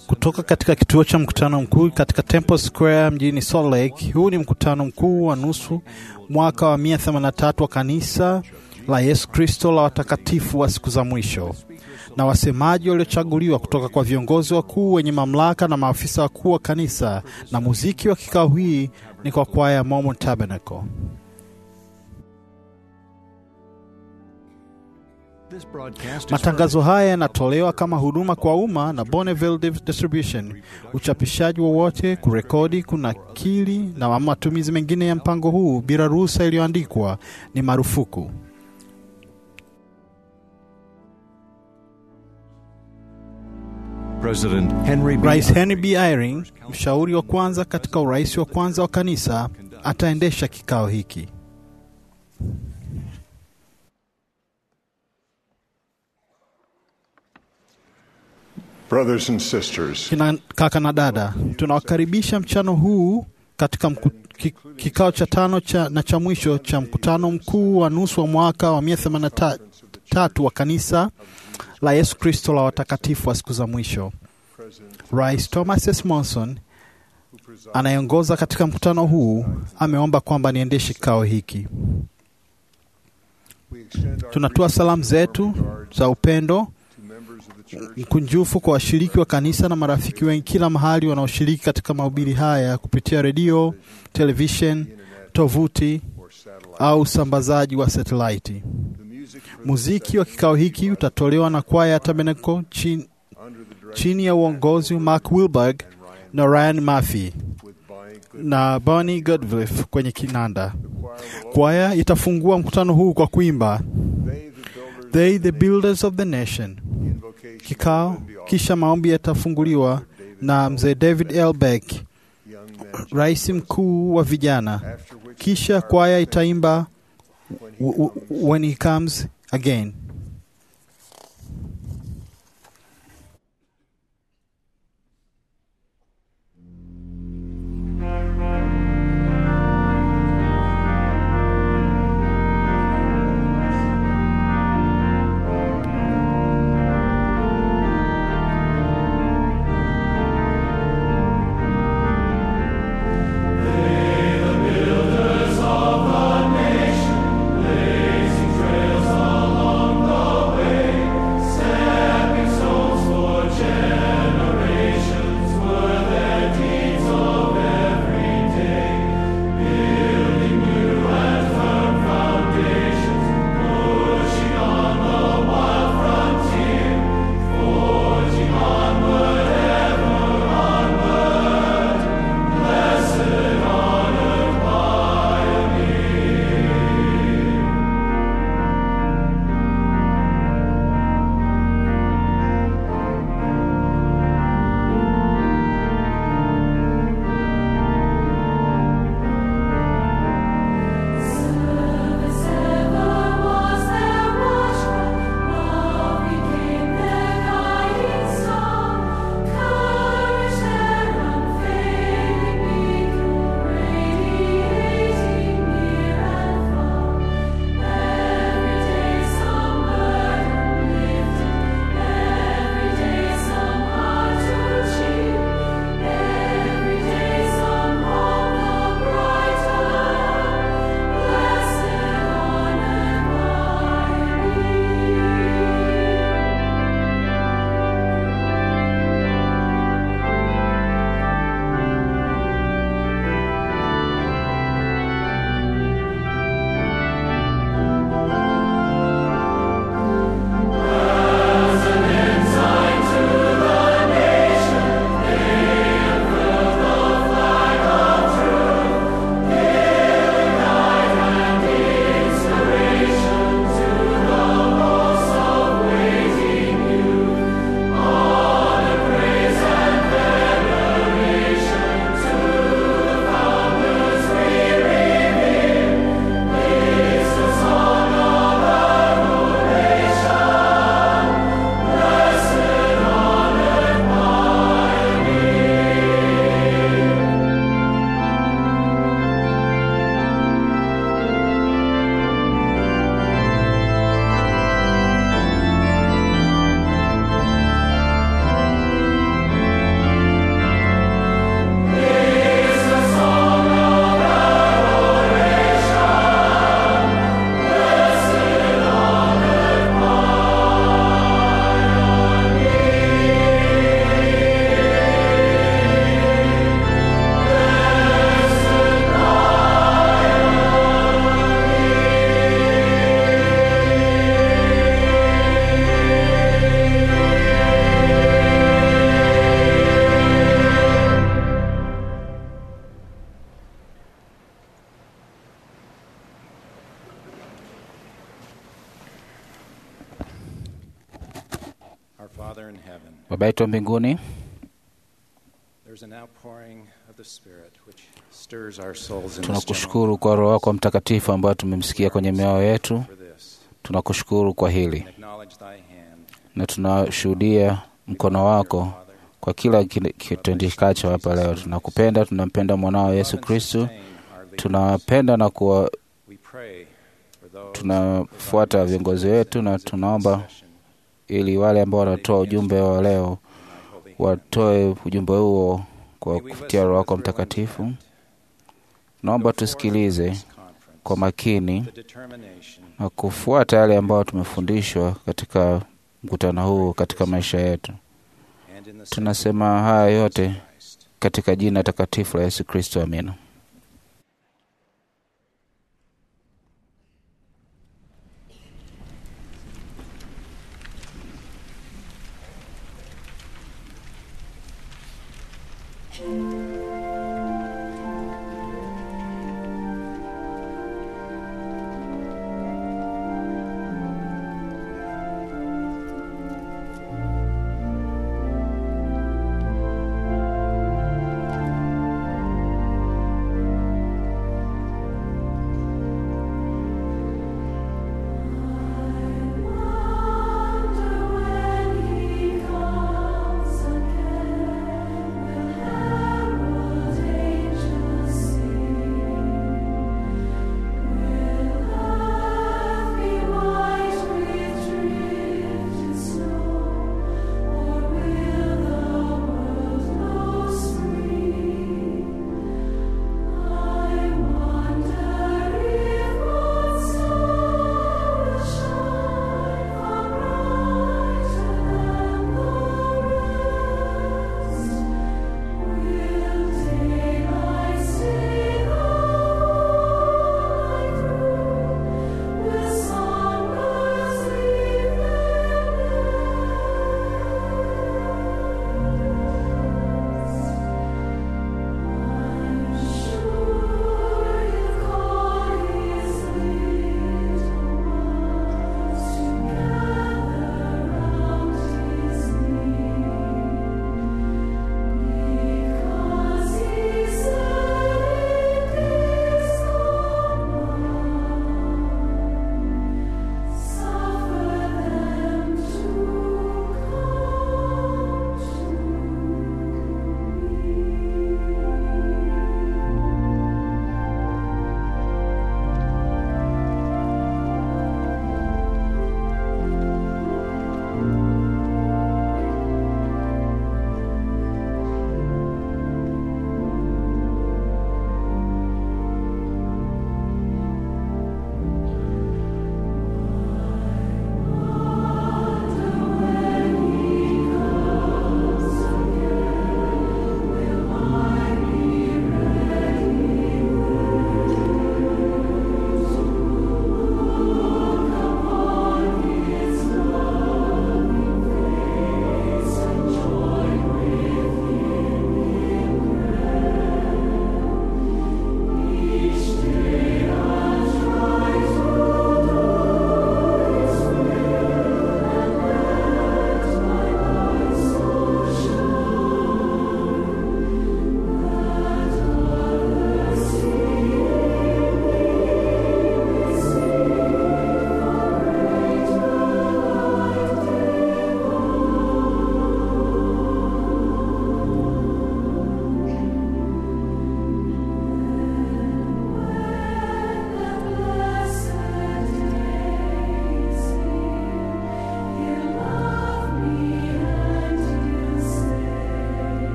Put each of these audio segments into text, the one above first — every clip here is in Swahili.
kutoka katika kituo cha mkutano mkuu katika Temple Square mjini Salt Lake. Huu ni mkutano mkuu wa nusu mwaka wa 183 wa kanisa la Yesu Kristo la watakatifu wa siku za mwisho, na wasemaji waliochaguliwa kutoka kwa viongozi wakuu wenye mamlaka na maafisa wakuu wa kanisa, na muziki wa kikao hii ni kwa kwaya ya Mormon Tabernacle. Matangazo haya yanatolewa kama huduma kwa umma na Bonneville Distribution. Uchapishaji wowote, kurekodi, kunakili na matumizi mengine ya mpango huu bila ruhusa iliyoandikwa ni marufuku. President Henry B. Rais Henry B. Eyring, mshauri wa kwanza katika urais wa kwanza wa kanisa, ataendesha kikao hiki. Brothers and sisters, Kina kaka na dada, tunawakaribisha mchano huu katika mku, ki, kikao cha tano cha, na cha mwisho cha mkutano mkuu wa nusu wa mwaka wa 183 wa kanisa la Yesu Kristo la watakatifu wa siku za mwisho. Rais Thomas S. Monson anayeongoza katika mkutano huu ameomba kwamba niendeshe kikao hiki. Tunatoa salamu zetu za upendo mkunjufu kwa washiriki wa kanisa na marafiki wengi kila mahali wanaoshiriki katika mahubiri haya kupitia redio, televishen, tovuti au usambazaji wa satelaiti. Muziki wa kikao hiki utatolewa na kwaya ya Tabernacle chini, chini ya uongozi wa Mark Wilberg na Ryan Murphy na Bonnie Godliff kwenye kinanda. Kwaya itafungua mkutano huu kwa kuimba They the Builders of the Nation. Kikao kisha maombi yatafunguliwa na mzee David L. Beck, rais mkuu wa vijana. Kisha kwaya itaimba When He Comes Again. Builders of the nation, blazing trails along Father in heaven, Baba yetu wa mbinguni, there's an outpouring of the Spirit which stirs our souls in this tunakushukuru kwa Roho wako Mtakatifu ambayo tumemsikia kwenye mioyo yetu. general for this. Tunakushukuru kwa hili Acknowledge thy hand. na tunashuhudia mkono wako Father, kwa kila kile kitendekacho hapa leo. Tunakupenda, tunampenda mwanao Yesu Kristu, sustain our leaders. tunawapenda na kuwa, We pray for those tunafuata viongozi wetu na tunaomba ili wale ambao wanatoa ujumbe wa leo watoe ujumbe huo kwa kupitia Roho wako Mtakatifu. Naomba tusikilize kwa makini the determination na kufuata yale ambayo tumefundishwa katika mkutano huu katika maisha yetu. and in the Tunasema haya yote Christ. katika jina takatifu la Yesu Kristo, amina. Thank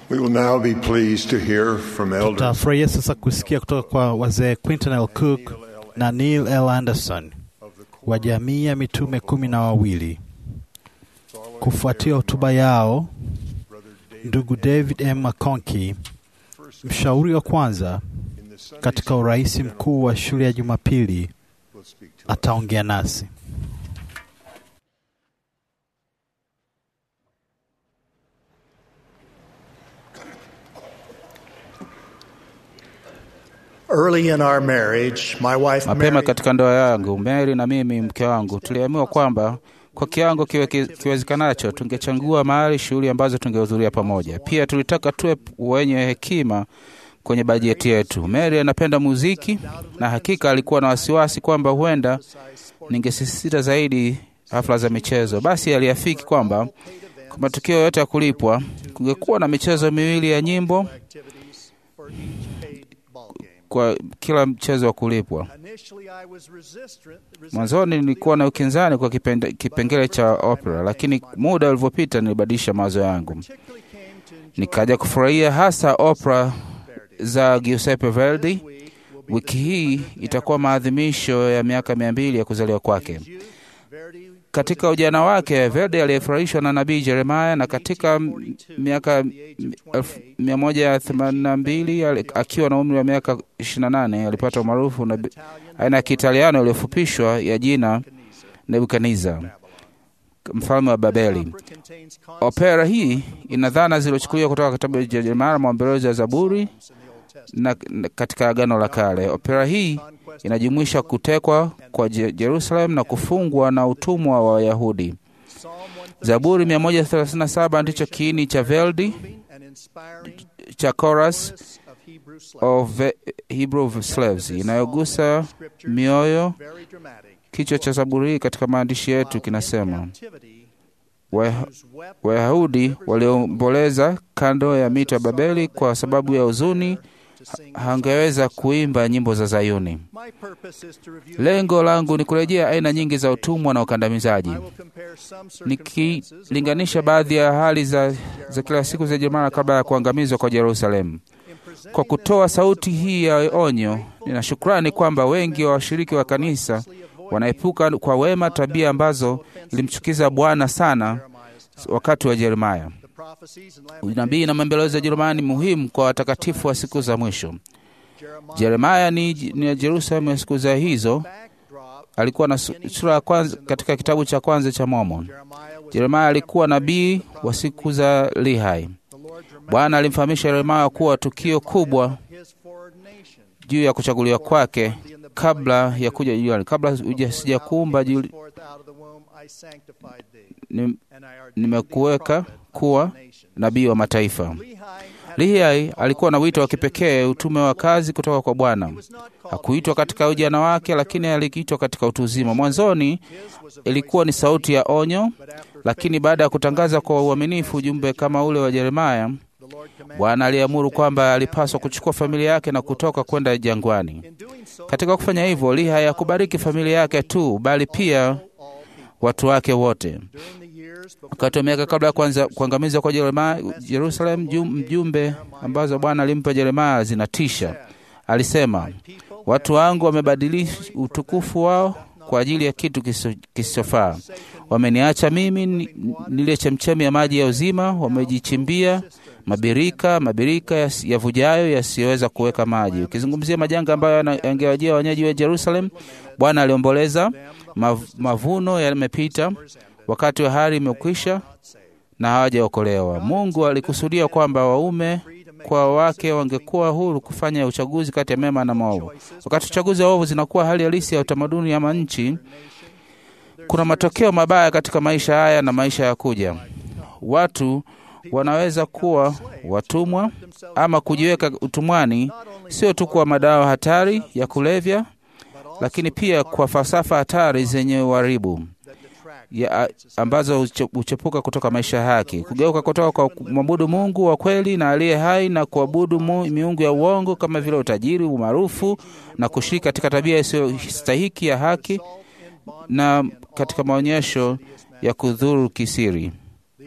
We will now be pleased to hear from Elder Tutafurahia sasa kusikia kutoka kwa wazee Quinton L. Cook na Neil L. Anderson wa jamii ya mitume kumi na wawili. Kufuatia hotuba yao, ndugu David M. McConkie, mshauri wa kwanza katika urais mkuu wa shule ya Jumapili, ataongea nasi. Early in our marriage, my wife Mapema Mary katika ndoa yangu, Mary na mimi mke wangu tuliamua kwamba kwa kiwango kiwe ki- kiwezekanacho tungechangua mahali shughuli ambazo tungehudhuria pamoja. Pia tulitaka tuwe wenye hekima kwenye bajeti yetu. Mary anapenda muziki na hakika alikuwa na wasiwasi kwamba huenda ningesisitiza zaidi hafla za michezo. Basi aliafiki kwamba kwa matukio yote ya kulipwa kungekuwa na michezo miwili ya nyimbo activities for each paid ball game. kwa kila mchezo wa kulipwa. Initially, I was resistant, Mwanzoni nilikuwa na ukinzani kwa kipende, kipengele cha opera, lakini muda ulivyopita nilibadilisha mawazo yangu, particularly came to enjoy nikaja kufurahia hasa opera za Giuseppe Verdi. week will be Wiki hii itakuwa maadhimisho ya miaka mia mbili ya kuzaliwa kwake. youth. Verdi Katika ujana wake, Verdi aliyefurahishwa na nabii Jeremaya, na katika m- miaka elfu mia moja themanini na mbili ali- akiwa na umri wa miaka 28 alipata umaarufu na bi- aina ya Kiitaliano iliyofupishwa ya jina Nebukadneza, mfalme wa Babeli. contains concepts Opera hii ina dhana zilizochukuliwa kutoka kitabu cha Jeremia, maombolezo ya Zaburi in the Old Testament. na, na katika Agano la Kale. Opera hii inajumuisha kutekwa kwa Je- Jerusalem na kufungwa na utumwa wa Wayahudi. Psalm 137 Zaburi 137 ndicho kiini cha Verdi and inspiring cha chorus of Hebrew slaves. of Ve- Hebrew slaves inayogusa mioyo. Very dramatic. Kichwa cha Zaburi hii katika maandishi yetu kinasema Captivity, Wa- whose weapon Wayahudi waliomboleza kando ya mito ya Babeli kwa sababu ya huzuni to sing. hangeweza kuimba nyimbo za Zayuni. My purpose is to review Lengo langu ni kurejea aina nyingi za utumwa na ukandamizaji, I will compare some circumstances nikilinganisha baadhi ya hali za, za kila siku za Jeremia kabla ya kuangamizwa kwa Yerusalemu. in presenting Kwa kutoa sauti hii ya onyo, nina shukrani kwamba wengi wa washiriki wa kanisa wanaepuka kwa wema tabia ambazo ilimchukiza Bwana sana Jeremiah's time. wakati wa Yeremia. The prophecies and Unabii na maombolezo ya Jeremia ni muhimu kwa watakatifu wa siku za mwisho. Jeremiah Jeremia ni, ni ya Yerusalemu ya siku za hizo. backdrop. Alikuwa na su- sura ya kwanza katika kitabu cha kwanza cha Mormon. Jeremiah was Jeremia alikuwa nabii wa siku za Lihai. the Lord dramatic Bwana alimfahamisha Yeremia kuwa tukio kubwa his foreordination. juu ya kuchaguliwa kwake kabla ya kuja duniani, kabla huja- sijakuumba juu- Forth out of the womb I sanctified thee, ni- and I ordained thee nimekuweka prophet kuwa unto the nations. nabii wa mataifa. Lehi had Lihai alikuwa na wito wa kipekee, utume wa kazi kutoka kwa Bwana. was not called Hakuitwa katika ujana wake, lakini aliitwa katika utu uzima. Mwanzoni ilikuwa ni sauti ya onyo, but after lakini baada ya kutangaza kwa uaminifu ujumbe kama ule wa Yeremia, the Lord commanded Bwana aliamuru kwamba alipaswa kuchukua familia yake na kutoka kwenda jangwani. in doing so Katika kufanya hivyo, Lihai hakubariki familia yake tu, bali pia all people watu wake wote. during the years before Wakati wa miaka kabla ya kuanza kuangamizwa kwa Yeremia, Jerusalem, jum- mjumbe ambazo Bwana alimpa Yeremia zinatisha. Alisema, watu wangu wamebadilisha utukufu wao kwa ajili ya kitu kisicho- kisichofaa. Wameniacha mimi ni- nile chemchemi ya maji ya uzima, wamejichimbia mabirika mabirika yas- yavujayo yasiyoweza kuweka maji. Ukizungumzia majanga ambayo yana- yangewajia wenyeji wa Jerusalem, Bwana aliomboleza, mav, mavuno yamepita, wakati wa hari imekwisha na hawajaokolewa. Mungu alikusudia kwamba waume kwa wake wangekuwa huru kufanya uchaguzi kati ya mema na maovu. Wakati uchaguzi wa ovu zinakuwa hali halisi ya utamaduni ama nchi, kuna matokeo mabaya katika maisha haya na maisha ya kuja. Watu wanaweza kuwa watumwa ama kujiweka utumwani, sio tu kwa madawa hatari ya kulevya, lakini pia kwa falsafa hatari zenye uharibu ya, ambazo huche- huchepuka kutoka maisha ya haki, kugeuka kutoka kwa kumwabudu Mungu wa kweli na aliye hai na kuabudu mu- miungu ya uongo kama vile utajiri, umaarufu na kushiriki katika tabia isiyostahiki ya haki na katika maonyesho ya kudhuru kisiri.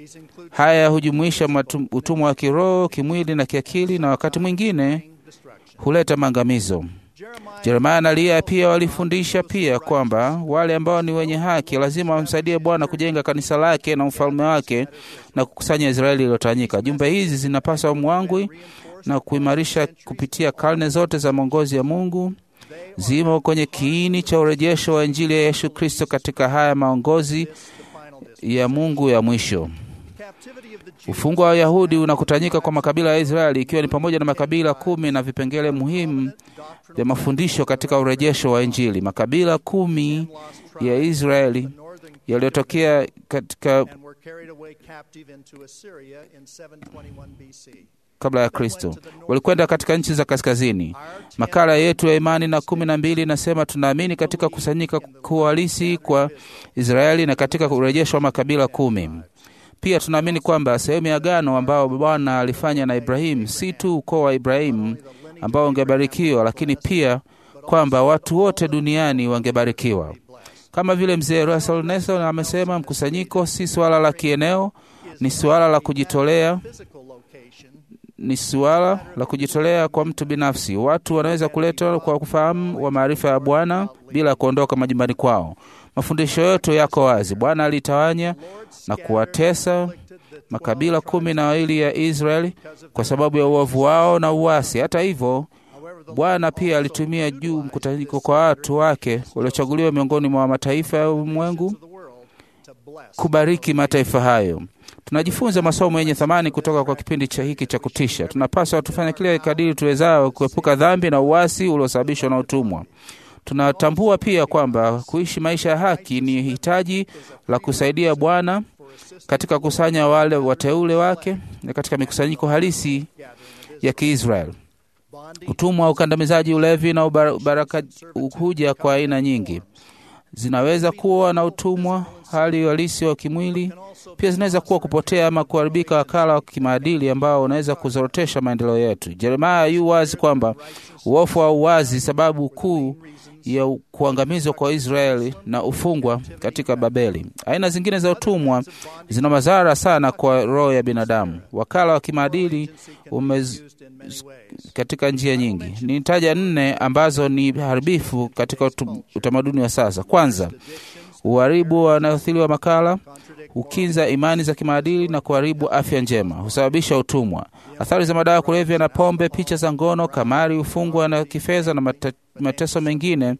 These include Haya hujumuisha matu- utumwa wa kiroho, kimwili na kiakili, na wakati mwingine destruction. huleta maangamizo. Jeremiah Jeremaya na Eliya pia walifundisha pia kwamba wale ambao ni wenye haki lazima wamsaidie Bwana kujenga kanisa lake na ufalme wake na kukusanya Israeli iliyotawanyika. Jumbe hizi zinapaswa mwangwi na kuimarisha kupitia karne zote za maongozi ya Mungu zimo kwenye kiini cha urejesho wa Injili ya Yesu Kristo katika haya maongozi the final district. ya Mungu ya mwisho. Captivity of the Jews Ufungwa wa Wayahudi unakutanyika kwa makabila ya Israeli ikiwa ni pamoja na makabila kumi na vipengele muhimu vya mafundisho katika urejesho wa Injili. Makabila kumi lost ya tribes Israeli in the northern yaliyotokea katika and were carried away captive into Assyria in 721 BC. kabla ya Kristo walikwenda katika nchi za kaskazini. Makala yetu ya imani na kumi na mbili inasema tunaamini katika kusanyika kuwa halisi kwa Israeli na katika urejesho wa makabila kumi. Pia tunaamini kwamba sehemu ya agano ambao Bwana alifanya na Ibrahimu si tu ukoo wa Ibrahimu ambao ungebarikiwa, lakini pia kwamba watu wote duniani wangebarikiwa. Kama vile mzee Russell Nelson amesema, mkusanyiko si suala la kieneo, ni suala la kujitolea Physical location ni suala la kujitolea kwa mtu binafsi. Watu wanaweza kuletwa kwa kufahamu wa maarifa ya Bwana bila kuondoka majumbani kwao. Mafundisho yetu yako wazi. Bwana alitawanya na kuwatesa makabila kumi na wawili ya Israeli kwa sababu ya uovu wao na uasi. Hata hivyo, Bwana pia alitumia juu mkusanyiko kwa watu wake waliochaguliwa miongoni mwa mataifa ya ulimwengu of the world to bless kubariki mataifa hayo. Tunajifunza masomo yenye thamani kutoka kwa kipindi cha hiki cha kutisha. Tunapaswa tufanye kile kadiri tuwezao kuepuka dhambi na uasi uliosababishwa na utumwa. Tunatambua pia kwamba kuishi maisha ya haki ni hitaji la kusaidia Bwana katika kusanya wale wateule wake na katika mikusanyiko halisi ya Kiisraeli. Utumwa, ukandamizaji, ulevi na ubara- ubaraka huja kwa aina nyingi. Zinaweza kuwa na utumwa, hali halisi wa kimwili. Pia zinaweza kuwa kupotea ama kuharibika wakala wa kimaadili ambao unaweza kuzorotesha maendeleo yetu. Jeremaya yu wazi kwamba uofu wa uwazi sababu kuu ya u- kuangamizwa kwa Israeli na ufungwa katika Babeli. Aina zingine za utumwa zina madhara sana kwa roho ya binadamu. Wakala wa kimaadili umez, used in many ways. katika njia nyingi. Nitaja nne ambazo ni haribifu katika utu- utamaduni wa sasa. Kwanza, uharibu wanaoathiri wa makala hukinza imani za kimaadili na kuharibu afya njema, husababisha utumwa. Athari za madawa ya kulevya na pombe, picha za ngono, kamari, ufungwa na kifedha na mate, mateso mengine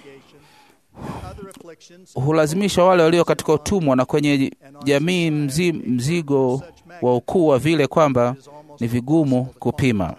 Other afflictions hulazimisha wale walio katika utumwa na kwenye jamii mzi, mzigo wa ukuu wa vile kwamba ni vigumu kupima.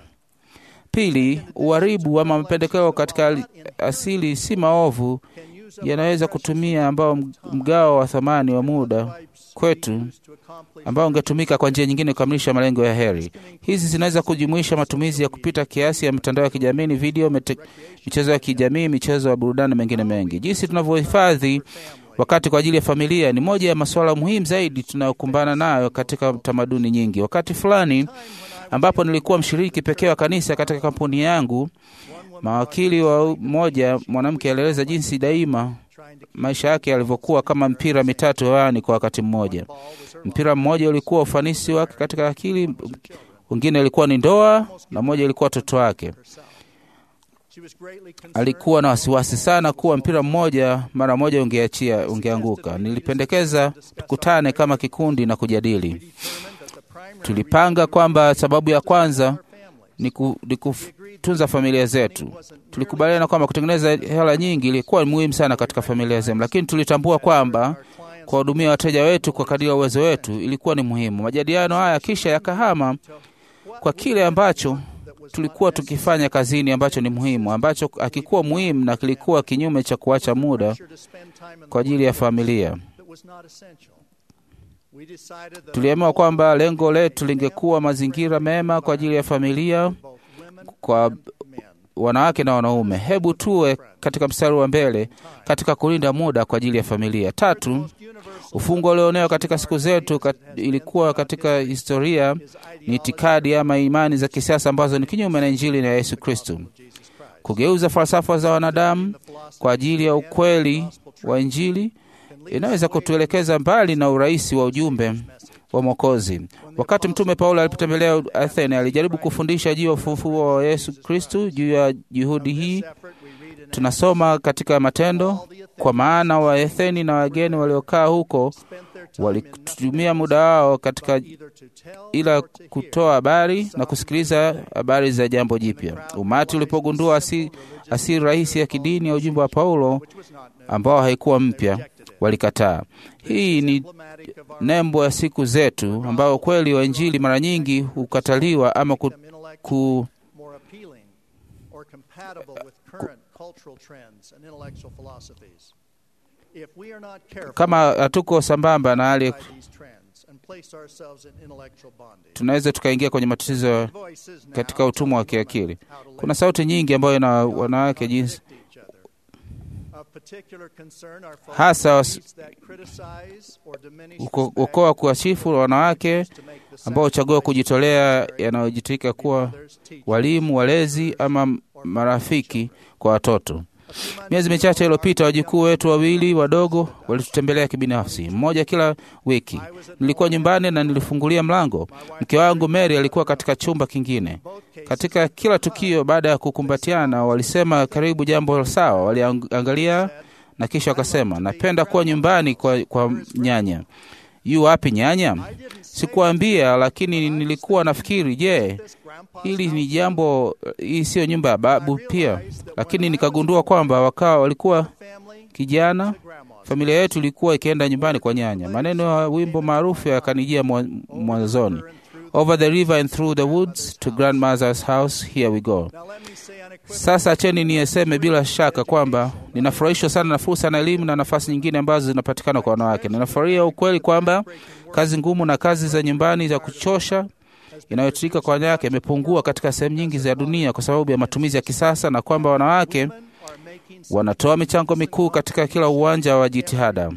Pili, uharibu ama mapendekeo katika ali- asili si maovu yanaweza kutumia ambao mgao wa thamani wa muda kwetu to accomplish ambao ungetumika kwa njia nyingine kukamilisha malengo ya heri. Hizi zinaweza kujumuisha matumizi ya kupita kiasi ya mitandao ya kijamii, ni video, mete, michezo ya kijamii, michezo ya burudani na mengine mengi. Jinsi tunavyohifadhi wakati kwa ajili ya familia ni moja ya masuala muhimu zaidi tunayokumbana nayo katika tamaduni nyingi. Wakati fulani ambapo nilikuwa mshiriki pekee wa kanisa katika kampuni yangu, mawakili wa mmoja mwanamke alieleza jinsi daima maisha yake yalivyokuwa kama mpira mitatu hewani kwa wakati mmoja. Mpira mmoja ulikuwa ufanisi wake katika akili, mwingine ilikuwa ni ndoa na mmoja ilikuwa watoto wake. she was greatly concerned Alikuwa na wasiwasi sana kuwa mpira mmoja mara moja ungeachia ungeanguka. Nilipendekeza tukutane kama kikundi na kujadili. determined that the primary Tulipanga kwamba sababu ya kwanza ni, ku, ni kutunza familia zetu. Tulikubaliana kwamba kutengeneza hela nyingi ilikuwa muhimu sana katika familia zetu, lakini tulitambua kwamba kuwahudumia wateja wetu kwa kadiri ya uwezo wetu ilikuwa ni muhimu. Majadiliano haya kisha yakahama kwa kile ambacho tulikuwa tukifanya kazini ambacho ni muhimu, ambacho hakikuwa muhimu na kilikuwa kinyume cha kuacha muda to spend time in kwa ajili ya familia. that was not essential. We decided that Tuliamua kwamba lengo letu lingekuwa mazingira mema kwa ajili ya familia both women kwa men wanawake na wanaume. Hebu tuwe katika mstari wa mbele katika kulinda muda kwa ajili ya familia. Tatu, ufungo ulionewa katika siku zetu kat, ilikuwa katika historia ni itikadi ama imani za kisiasa ambazo ni kinyume na Injili na Yesu Kristo. Kugeuza falsafa za wanadamu kwa ajili ya ukweli wa Injili inaweza kutuelekeza mbali na urahisi wa ujumbe wa Mwokozi. Wakati Mtume Paulo alipotembelea Athene, alijaribu kufundisha juu ya ufufuo wa Yesu Kristu. Juu ya juhudi hii tunasoma katika Matendo, kwa maana Waatheni na wageni waliokaa huko walitumia muda wao katika ila kutoa habari na kusikiliza habari za jambo jipya. Umati ulipogundua asili asi rahisi ya kidini ya ujumbe wa Paulo ambao haikuwa mpya, walikataa. Hii ni nembo ya siku zetu, ambayo kweli wa Injili mara nyingi hukataliwa ama ku, ku, kama hatuko sambamba na hali tunaweza tukaingia kwenye matatizo katika utumwa wa kiakili. Kuna sauti nyingi ambayo na wanawake jinsi hasa ukoa kuwasifu wanawake ambao huchagua kujitolea yanayojitika kuwa walimu, walezi ama marafiki kwa watoto. Miezi michache iliyopita wajukuu wetu wawili wadogo walitutembelea kibinafsi, mmoja kila wiki. Nilikuwa nyumbani na nilifungulia mlango. Mke wangu Mary alikuwa katika chumba kingine. Katika kila tukio, baada ya kukumbatiana, walisema karibu jambo sawa. Waliangalia na kisha wakasema, napenda kuwa nyumbani kwa, kwa nyanya. Yu wapi nyanya? Sikuambia, lakini nilikuwa nafikiri, je, hili ni jambo, hii siyo nyumba ya babu pia? Lakini nikagundua kwamba wakawa walikuwa kijana, familia yetu ilikuwa ikienda nyumbani kwa nyanya. Maneno ya wimbo maarufu yakanijia mwanzoni, over the river and through the woods to grandmother's house here we go. Sasa acheni niyeseme bila shaka kwamba ninafurahishwa sana na fursa na elimu na nafasi nyingine ambazo zinapatikana kwa wanawake. Ninafurahia ukweli kwamba kazi ngumu na kazi za nyumbani za kuchosha inayotirika kwa wanawake imepungua katika sehemu nyingi za dunia kwa sababu ya matumizi ya kisasa, na kwamba wanawake wanatoa michango mikuu katika kila uwanja wa jitihada.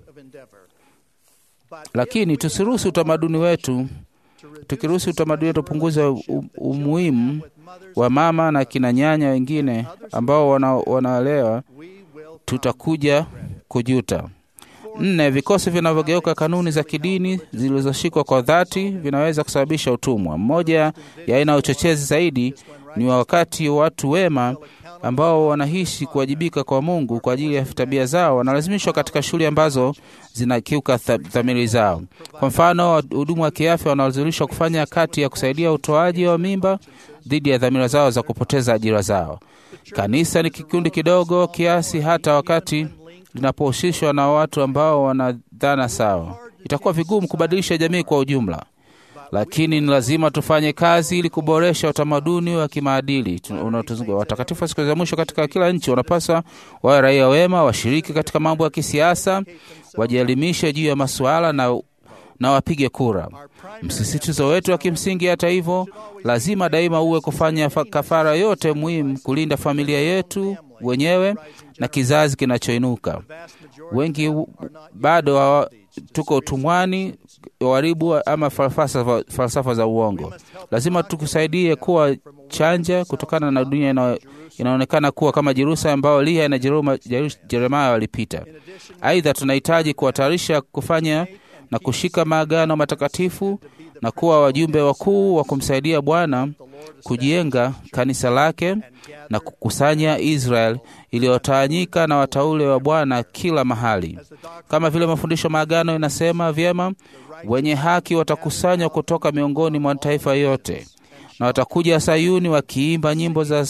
Lakini tusiruhusu utamaduni wetu, tukiruhusu utamaduni wetu upunguza umuhimu wa mama na kina nyanya wengine ambao wanaelewa, wana tutakuja kujuta. Nne, vikosi vinavyogeuka kanuni za kidini zilizoshikwa kwa dhati vinaweza kusababisha utumwa. Mmoja ya aina ya uchochezi zaidi ni wakati watu wema ambao wanaishi kuwajibika kwa Mungu kwa ajili ya tabia zao wanalazimishwa katika shughuli ambazo zinakiuka dhamiri zao. Kwa mfano, wahudumu wa kiafya wanalazimishwa kufanya kati ya kusaidia utoaji wa mimba dhidi ya dhamira zao za kupoteza ajira zao. Kanisa ni kikundi kidogo kiasi, hata wakati linapohusishwa na watu ambao wana dhana sawa, itakuwa vigumu kubadilisha jamii kwa ujumla, lakini ni lazima tufanye kazi ili kuboresha utamaduni wa kimaadili unaotuzunguka. Watakatifu wa siku za mwisho katika kila nchi wanapaswa wawe raia wema, washiriki katika mambo ya kisiasa, wajielimishe juu ya masuala na, na wapige kura. Msisitizo wetu wa kimsingi, hata hivyo, lazima daima uwe kufanya kafara yote muhimu kulinda familia yetu wenyewe na kizazi kinachoinuka. Wengi bado wa, tuko utumwani uharibu ama falsafa, falsafa za uongo. Lazima tukusaidie kuwa chanja kutokana na dunia ina, inaonekana kuwa kama Jerusalem ambayo Eliya na Jeremaya walipita. Aidha, tunahitaji kuwatayarisha kufanya na kushika maagano matakatifu na kuwa wajumbe wakuu wa kumsaidia Bwana kujenga kanisa lake na kukusanya Israel iliyotawanyika na wateule wa Bwana kila mahali, kama vile mafundisho maagano inasema vyema, wenye haki watakusanywa kutoka miongoni mwa taifa yote, na watakuja Sayuni wakiimba nyimbo za,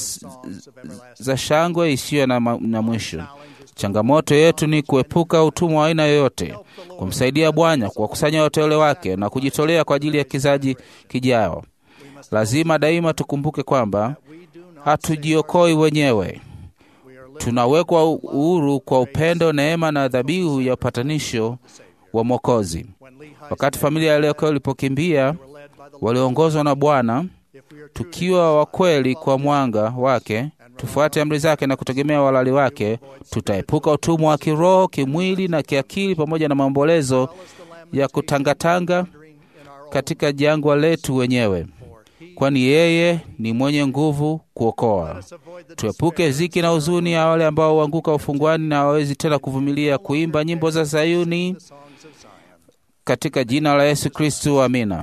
za shangwe isiyo na, na mwisho. Changamoto yetu ni kuepuka utumwa wa aina yoyote, kumsaidia Bwana kuwakusanya wateule wake na kujitolea kwa ajili ya kizazi kijao. Lazima daima tukumbuke kwamba hatujiokoi wenyewe, tunawekwa uhuru kwa upendo, neema na dhabihu ya upatanisho wa Mwokozi. Wakati familia ya Leokoa ilipokimbia, waliongozwa na Bwana. Tukiwa wakweli kwa mwanga wake, tufuate amri zake na kutegemea walali wake, tutaepuka utumwa wa kiroho, kimwili na kiakili, pamoja na maombolezo ya kutangatanga katika jangwa letu wenyewe, kwani yeye ni mwenye nguvu kuokoa. Tuepuke ziki na huzuni ya wale ambao huanguka ufungwani na hawawezi tena kuvumilia kuimba nyimbo za Sayuni katika jina la Yesu Kristu, amina.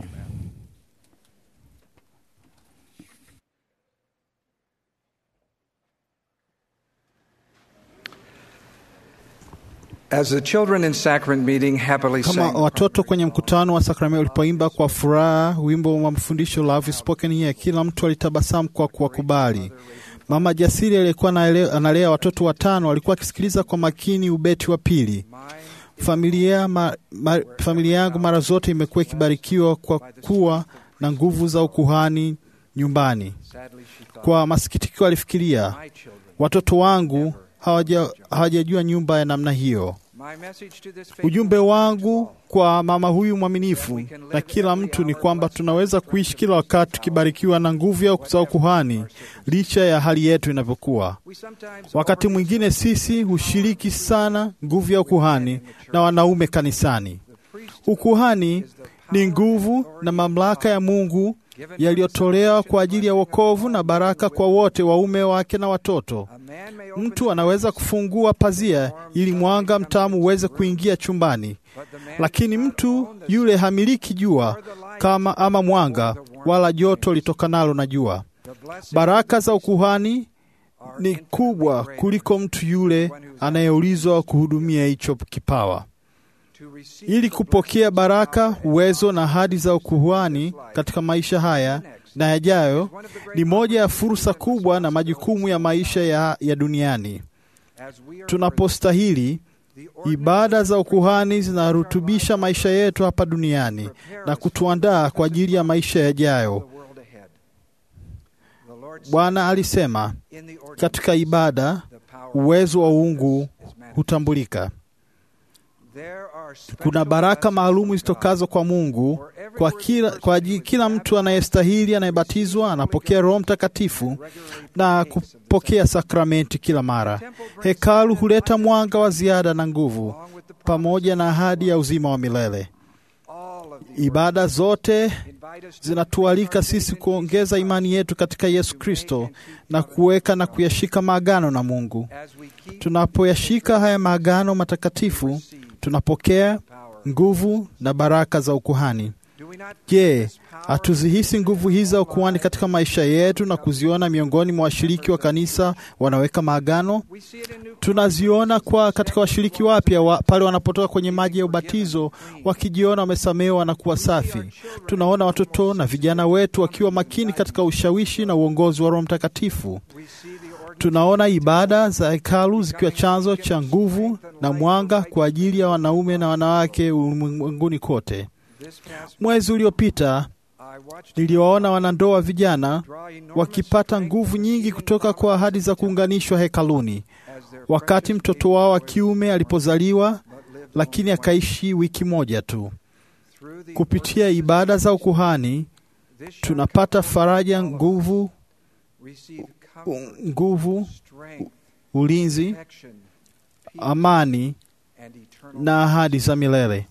As the children in sacrament meeting happily Kama sang, watoto kwenye mkutano wa sakramenti walipoimba kwa furaha wimbo wa mafundisho Love is Spoken Here, kila mtu alitabasamu kwa kuwakubali. Mama jasiri aliyekuwa anaele- analea watoto watano alikuwa akisikiliza kwa makini ubeti wa pili. Familia, ma, ma, familia yangu mara zote imekuwa ikibarikiwa kwa kuwa na nguvu za ukuhani nyumbani. sadly she thought, Kwa masikitiko alifikiria, my children. watoto wangu hawaja- hawajajua nyumba ya namna hiyo. My message to this faithful Ujumbe woman wangu kwa mama huyu mwaminifu na kila mtu ni kwamba tunaweza kuishi kila wakati tukibarikiwa na nguvu ya za ukuhani licha ya hali yetu inavyokuwa. we sometimes Wakati mwingine sisi hushiriki sana nguvu ya ukuhani na wanaume kanisani. Ukuhani ni nguvu na mamlaka ya Mungu yaliyotolewa kwa ajili ya wokovu na baraka kwa wote, waume wake na watoto. a man may open Mtu anaweza kufungua pazia ili mwanga mtamu uweze kuingia chumbani, but the man lakini mtu yule hamiliki jua kama ama mwanga wala joto litokanalo na jua. the blessing Baraka za ukuhani ni kubwa kuliko mtu yule anayeulizwa kuhudumia hicho kipawa. to receive Ili kupokea baraka, uwezo na ahadi za ukuhani katika maisha haya na yajayo, ni moja ya fursa kubwa na majukumu ya maisha ya, ya duniani. as we are Tunapostahili, the ibada za ukuhani zinarutubisha maisha yetu hapa duniani na kutuandaa kwa ajili ya maisha yajayo. the world ahead. The Lord said, Bwana alisema in the ordinance, katika ibada, the power uwezo wa uungu is manifest. hutambulika. There are special Kuna baraka blessings maalumu from zitokazo kwa Mungu kwa kila, kwa ajili, kila mtu anayestahili anayebatizwa anapokea Roho Mtakatifu na kupokea sakramenti kila mara. Hekalu huleta mwanga wa ziada na nguvu God, along with the pamoja na ahadi ya uzima wa milele. all of the Ibada zote invite us to zinatualika sisi kuongeza imani yetu katika Yesu Kristo na kuweka na kuyashika maagano na Mungu. as we keep Tunapoyashika haya maagano matakatifu, tunapokea nguvu na baraka za ukuhani. do we not Je, hatuzihisi nguvu hizi za ukuhani katika maisha yetu na kuziona miongoni mwa washiriki wa kanisa wanaweka maagano? we see it in new Tunaziona kwa katika washiriki wapya wa, pale wanapotoka kwenye maji ya ubatizo wakijiona wamesamehewa na kuwa safi. Tunaona watoto na vijana wetu wakiwa makini katika ushawishi na uongozi wa Roho Mtakatifu. we see the ordinance Tunaona ibada za hekalu zikiwa chanzo cha nguvu na mwanga kwa ajili ya wanaume na wanawake ulimwenguni kote. this past Mwezi uliopita I watched niliwaona wanandoa vijana draw enormous wakipata strength nguvu nyingi kutoka kwa ahadi za kuunganishwa hekaluni, as their wakati precious mtoto baby wao wa boy kiume alipozaliwa, but lived lakini only akaishi wiki moja tu. through the Kupitia ibada za ukuhani this shall tunapata come faraja, all of us. nguvu, receive comfort, nguvu, strength, ulinzi, protection, peace, amani and eternal na ahadi za milele.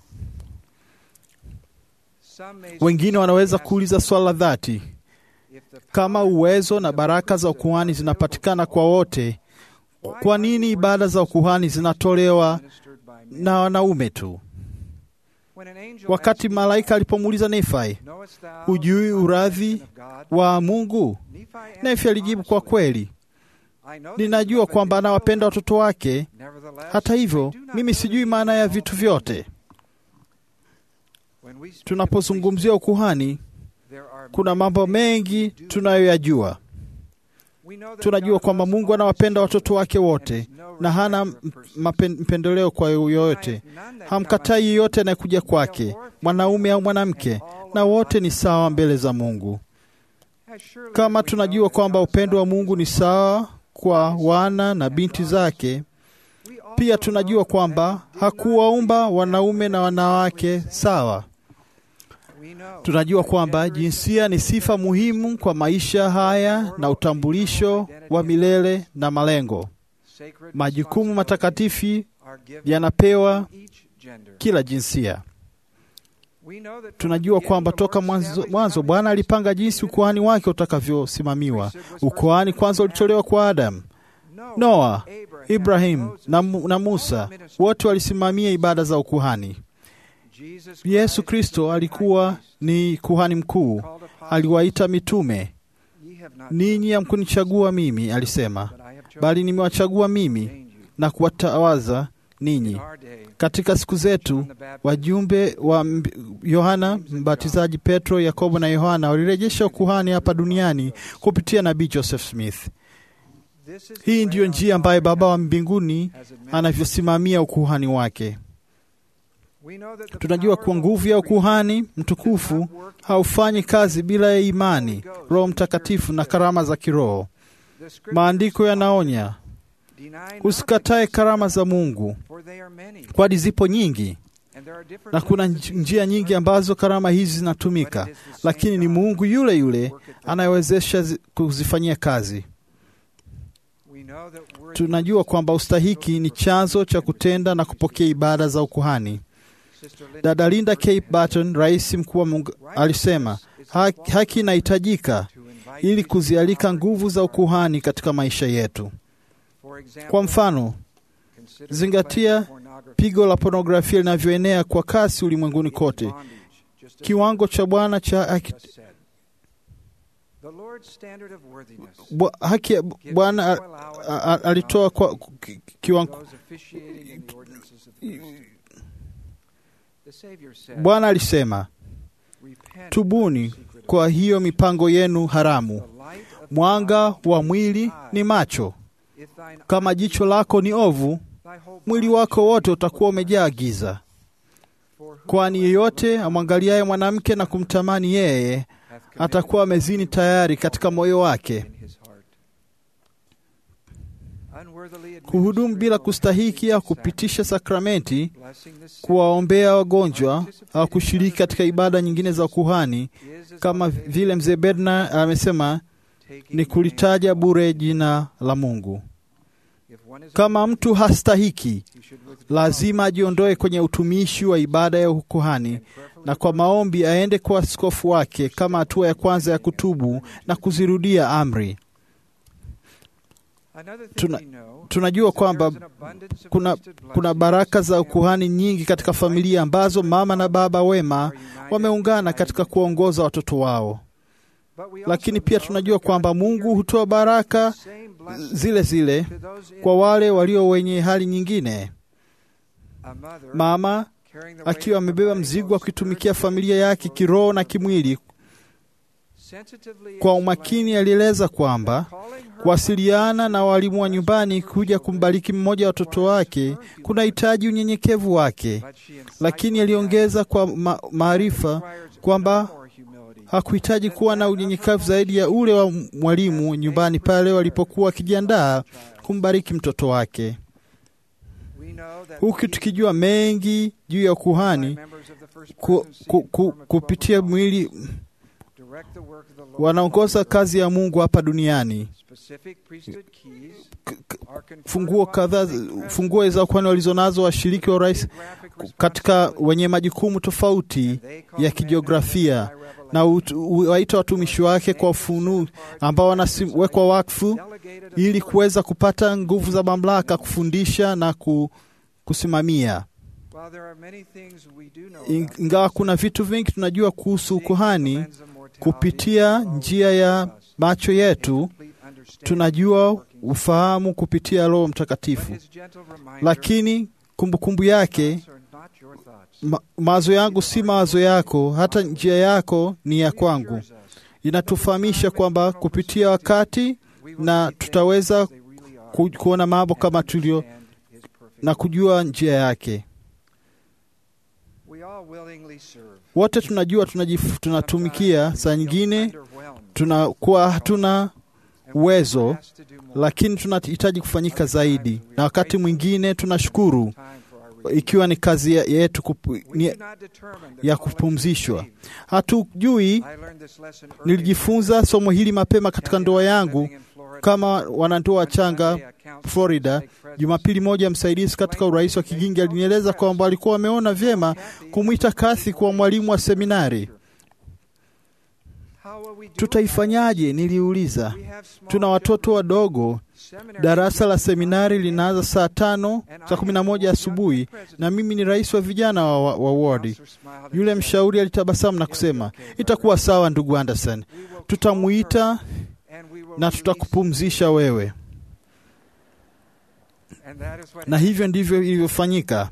Some may Wengine wanaweza ask kuuliza swala la dhati, if the kama power uwezo na baraka za ukuhani zinapatikana kwa wote, kwa nini ibada za ukuhani zinatolewa ministered by men. na wanaume tu? When an angel Wakati asked malaika alipomuuliza Nefai, Knowest thou hujui the uradhi salvation of God? wa Mungu? Nephi answered Nefi alijibu kwa honestly, kweli, I know that ninajua he loveth kwamba his anawapenda children. watoto wake. Nevertheless, Hata hivyo, I do not mimi know sijui the maana ya meaning of vitu all vyote. things. When we speak of Tunapozungumzia ukuhani, priesthood, there are kuna many mambo things mengi we do. tunayoyajua. We know that Tunajua God kwamba loves Mungu all anawapenda his watoto wake children wote and has no na hana respect for persons. mapen- mpendeleo kwa yoyote. Denies none that Hamkatai come yeyote anayekuja kwake, mwanaume au mwanamke, na wote ni sawa mbele za Mungu. unto- As surely Kama as we tunajua know that kwamba God's upendo wa love Mungu ni is sawa kwa wana na binti zake, we also pia know tunajua kwamba that he did not hakuwaumba create wanaume na wanawake sawa. We know Tunajua that kwamba gender is jinsia ni sifa muhimu kwa maisha haya na utambulisho wa milele na malengo. sacred Majukumu matakatifu are given yanapewa to each gender. kila jinsia. We know that from Tunajua the kwamba beginning the toka Lord mwanzo, established mwanzo how Bwana his alipanga jinsi ukuhani wake utakavyosimamiwa. Ukuhani kwanza ulitolewa kwa Adamu, Noah, Noa, Abraham, Ibrahim Moses, na, Mu- na all Musa, ministered. wote walisimamia ibada za ukuhani. Jesus Yesu Christ Kristo is the alikuwa high priest, ni kuhani mkuu, called apostles. aliwaita mitume. Ye have not Ninyi chosen hamkunichagua mimi, alisema, but I have chosen bali nimewachagua and mimi ordained you. na kuwatawaza In ninyi. our day, Katika siku zetu John the Baptist wajumbe wa mb- Yohana Mbatizaji, Petro, Yakobo na Yohana walirejesha ukuhani hapa duniani kupitia nabii Joseph Smith. This is the Hii way ndiyo our njia ambayo Father Baba wa mbinguni has administered. anavyosimamia ukuhani wake. We know that the Tunajua power kuwa of nguvu the ya Holy ukuhani mtukufu haufanyi kazi bila ya imani, Roho Mtakatifu na karama za kiroho. The scriptures Maandiko yanaonya deny not usikatae the karama za Mungu, for they are many, kwani zipo nyingi and there are different na kuna ways of nj- being njia nyingi served, ambazo karama hizi zinatumika, lakini ni Mungu yule yule anayewezesha zi- kuzifanyia kazi. We know that worthy Tunajua kwamba ustahiki ni chanzo cha kutenda na kupokea ibada za ukuhani. Sister Linda Dada Linda K. Burton Barton, rais mkuu wa Mungu, alisema haki, haki inahitajika to invite ili people to kuzialika offer nguvu za ukuhani katika maisha yetu. For example, Kwa mfano, consider the zingatia plague of pornography pigo la pornografia linavyoenea kwa kasi ulimwenguni in kote. bondage, just as Kiwango cha Bwana cha haki, just said. The Lord's standard of worthiness bwa- haki ya Bwana a- a- a- alitoa kwa ki- kiwango. those officiating in the ordinances of the priesthood. The Savior said, Bwana alisema, "Repent tubuni of the secret kwa hiyo mipango yenu haramu. The light of the Mwanga eye wa is mwili eye. ni macho. If thine Kama eye jicho be lako ni ovu, thy whole mwili body wako shall wote be utakuwa full of umejaa light. giza. For Kwani yeyote amwangaliaye mwanamke na kumtamani yeye hath committed atakuwa amezini tayari katika moyo wake. in his heart. Unworthily Kuhudumu bila administering kustahiki au the kupitisha sakramenti, blessing the sick kuwaombea wagonjwa au kushiriki katika ibada nyingine za ukuhani, is as kama elevated vile mzee Bednar amesema, taking ni the kulitaja name of bure God. jina la Mungu. If one is Kama mtu hastahiki, he should withdraw lazima ajiondoe kwenye utumishi wa ibada ya ukuhani and prayerfully na kwa maombi aende kwa askofu wake kama hatua ya kwanza ya kutubu na kuzirudia amri. Another thing Tuna- we know Tunajua is that kwamba there is an abundance of kuna, priesthood kuna blessings baraka za in ukuhani nyingi katika familia ambazo mama na baba wema are united wameungana in katika guiding. kuongoza watoto wao, But we lakini also pia know tunajua that kwamba God Mungu clearly hutoa provides baraka the same blessings zile zile to those in kwa wale walio wenye hali nyingine. a mother Mama carrying the weight akiwa of amebeba providing mzigo wa both kuitumikia spiritually familia yake and kiroho na physically. kimwili, Sensitively kwa explained umakini alieleza kwamba that calling her kuwasiliana na walimu wa nyumbani kuja kumbariki mmoja wa watoto wake kunahitaji unyenyekevu wake, but she incites lakini that aliongeza kwa ma- maarifa requires kwamba no more humility. hakuhitaji kuwa na unyenyekevu zaidi ya ule wa mwalimu nyumbani pale walipokuwa wakijiandaa kumbariki mtoto wake, We know that huku we, tukijua mengi juu ya by ukuhani members of the first ku, presidency ku, in ku, form of kupitia twelve mwili apostles, direct the work of the Lord wanaongoza on kazi ya Mungu hapa duniani. Specific priesthood keys K- k- are conferred Funguo upon kadhaa, the president funguo za ukuhani walizonazo washiriki wa urais geographic katika responsibility, wenye majukumu tofauti and they call ya men kijiografia and women by na revelation, ut- waita watumishi wake kwa ufunu ambao wanawekwa wakfu delegated ili authority. kuweza kupata nguvu za mamlaka kufundisha na ku, kusimamia. While there are many things we do know In- about Ingawa this, kuna vitu vingi tunajua kuhusu seeing the ukuhani lens of mortality kupitia is njia ya always macho yetu, incomplete understanding tunajua of the workings of ufahamu kupitia Roho But Mtakatifu, his gentle reminder, lakini kumbukumbu yake thoughts are not your thoughts. ma, mawazo yangu si mawazo yako, hata njia yako ni ya kwangu. Reassures us Inatufahamisha kwamba kupitia wakati we will na see things tutaweza as they really are ku, kuona mambo and kama tulio understand his perfect na will. kujua njia yake. We all willingly serve. Wote tunajua tunajif, tunatumikia, Sometimes saa we feel nyingine underwhelmed tunakuwa hatuna and we uwezo, are asked to do more. lakini tunahitaji kufanyika zaidi, na wakati mwingine tunashukuru Time for our relief. ikiwa ni kazi ya- yetu kupu, We ni, do not determine the ya calling to kupumzishwa. save. Hatujui. I learned this lesson early Nilijifunza somo hili mapema katika ndoa yangu kama wanandoa wachanga Florida. Jumapili moja, msaidizi katika urais wa Kigingi alinieleza kwamba walikuwa wameona vyema kumwita Kathy kuwa mwalimu wa seminari. Tutaifanyaje? Niliuliza. Tuna watoto wadogo. Darasa la seminari linaanza saa tano saa kumi na moja asubuhi, na mimi ni rais wa vijana wa, wa, wa wodi. Yule mshauri alitabasamu na kusema, itakuwa sawa ndugu Anderson, tutamuita na tutakupumzisha wewe. Na hivyo ndivyo ilivyofanyika.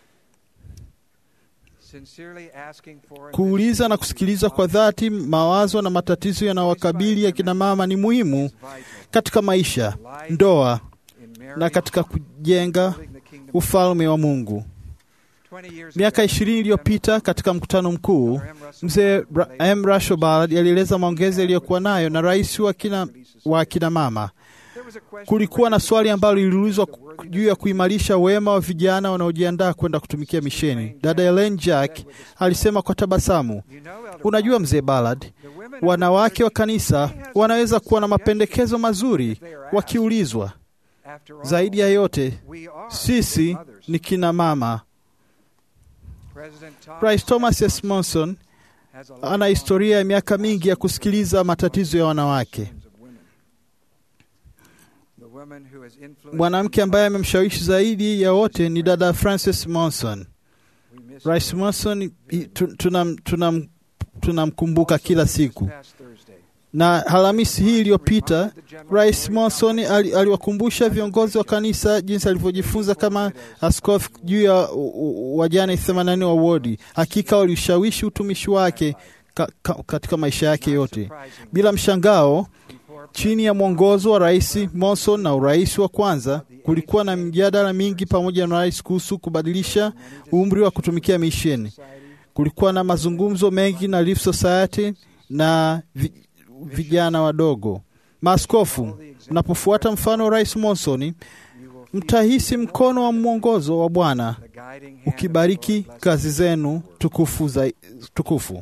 Kuuliza na kusikiliza kwa dhati mawazo na matatizo yanayowakabili akina mama ni muhimu katika maisha, ndoa na katika kujenga ufalme wa Mungu. Miaka ishirini iliyopita katika mkutano mkuu, mzee M. Rashobald alieleza maongezi aliyokuwa nayo na rais wa kina, wa kina mama. Kulikuwa na swali ambalo liliulizwa juu ya kuimarisha wema wa vijana wanaojiandaa kwenda kutumikia misheni. Dada Ellen Jack alisema kwa tabasamu, unajua mzee Ballard, wanawake wa kanisa wanaweza kuwa na mapendekezo mazuri wakiulizwa. Zaidi ya yote, sisi ni kina mama. Rais Thomas S. Monson ana historia ya miaka mingi ya kusikiliza matatizo ya wanawake. Mwanamke ambaye amemshawishi zaidi ya wote ni dada Frances Monson. Rais Monson tunamkumbuka tuna, tuna kila siku, na Alhamisi hii iliyopita Rais Monson aliwakumbusha viongozi wa kanisa jinsi alivyojifunza kama askofu juu ya wajane 80 wa wodi. Hakika waliushawishi utumishi wake ka, ka, katika maisha yake yote. Bila mshangao chini ya mwongozo wa Rais Monson na urais wa kwanza, kulikuwa na mjadala mingi pamoja na rais kuhusu kubadilisha umri wa kutumikia misheni. Kulikuwa na mazungumzo mengi na Relief Society na vi, vijana wadogo. Maaskofu, mnapofuata mfano wa Rais Monson, mtahisi mkono wa mwongozo wa Bwana ukibariki kazi zenu tukufu, za, tukufu.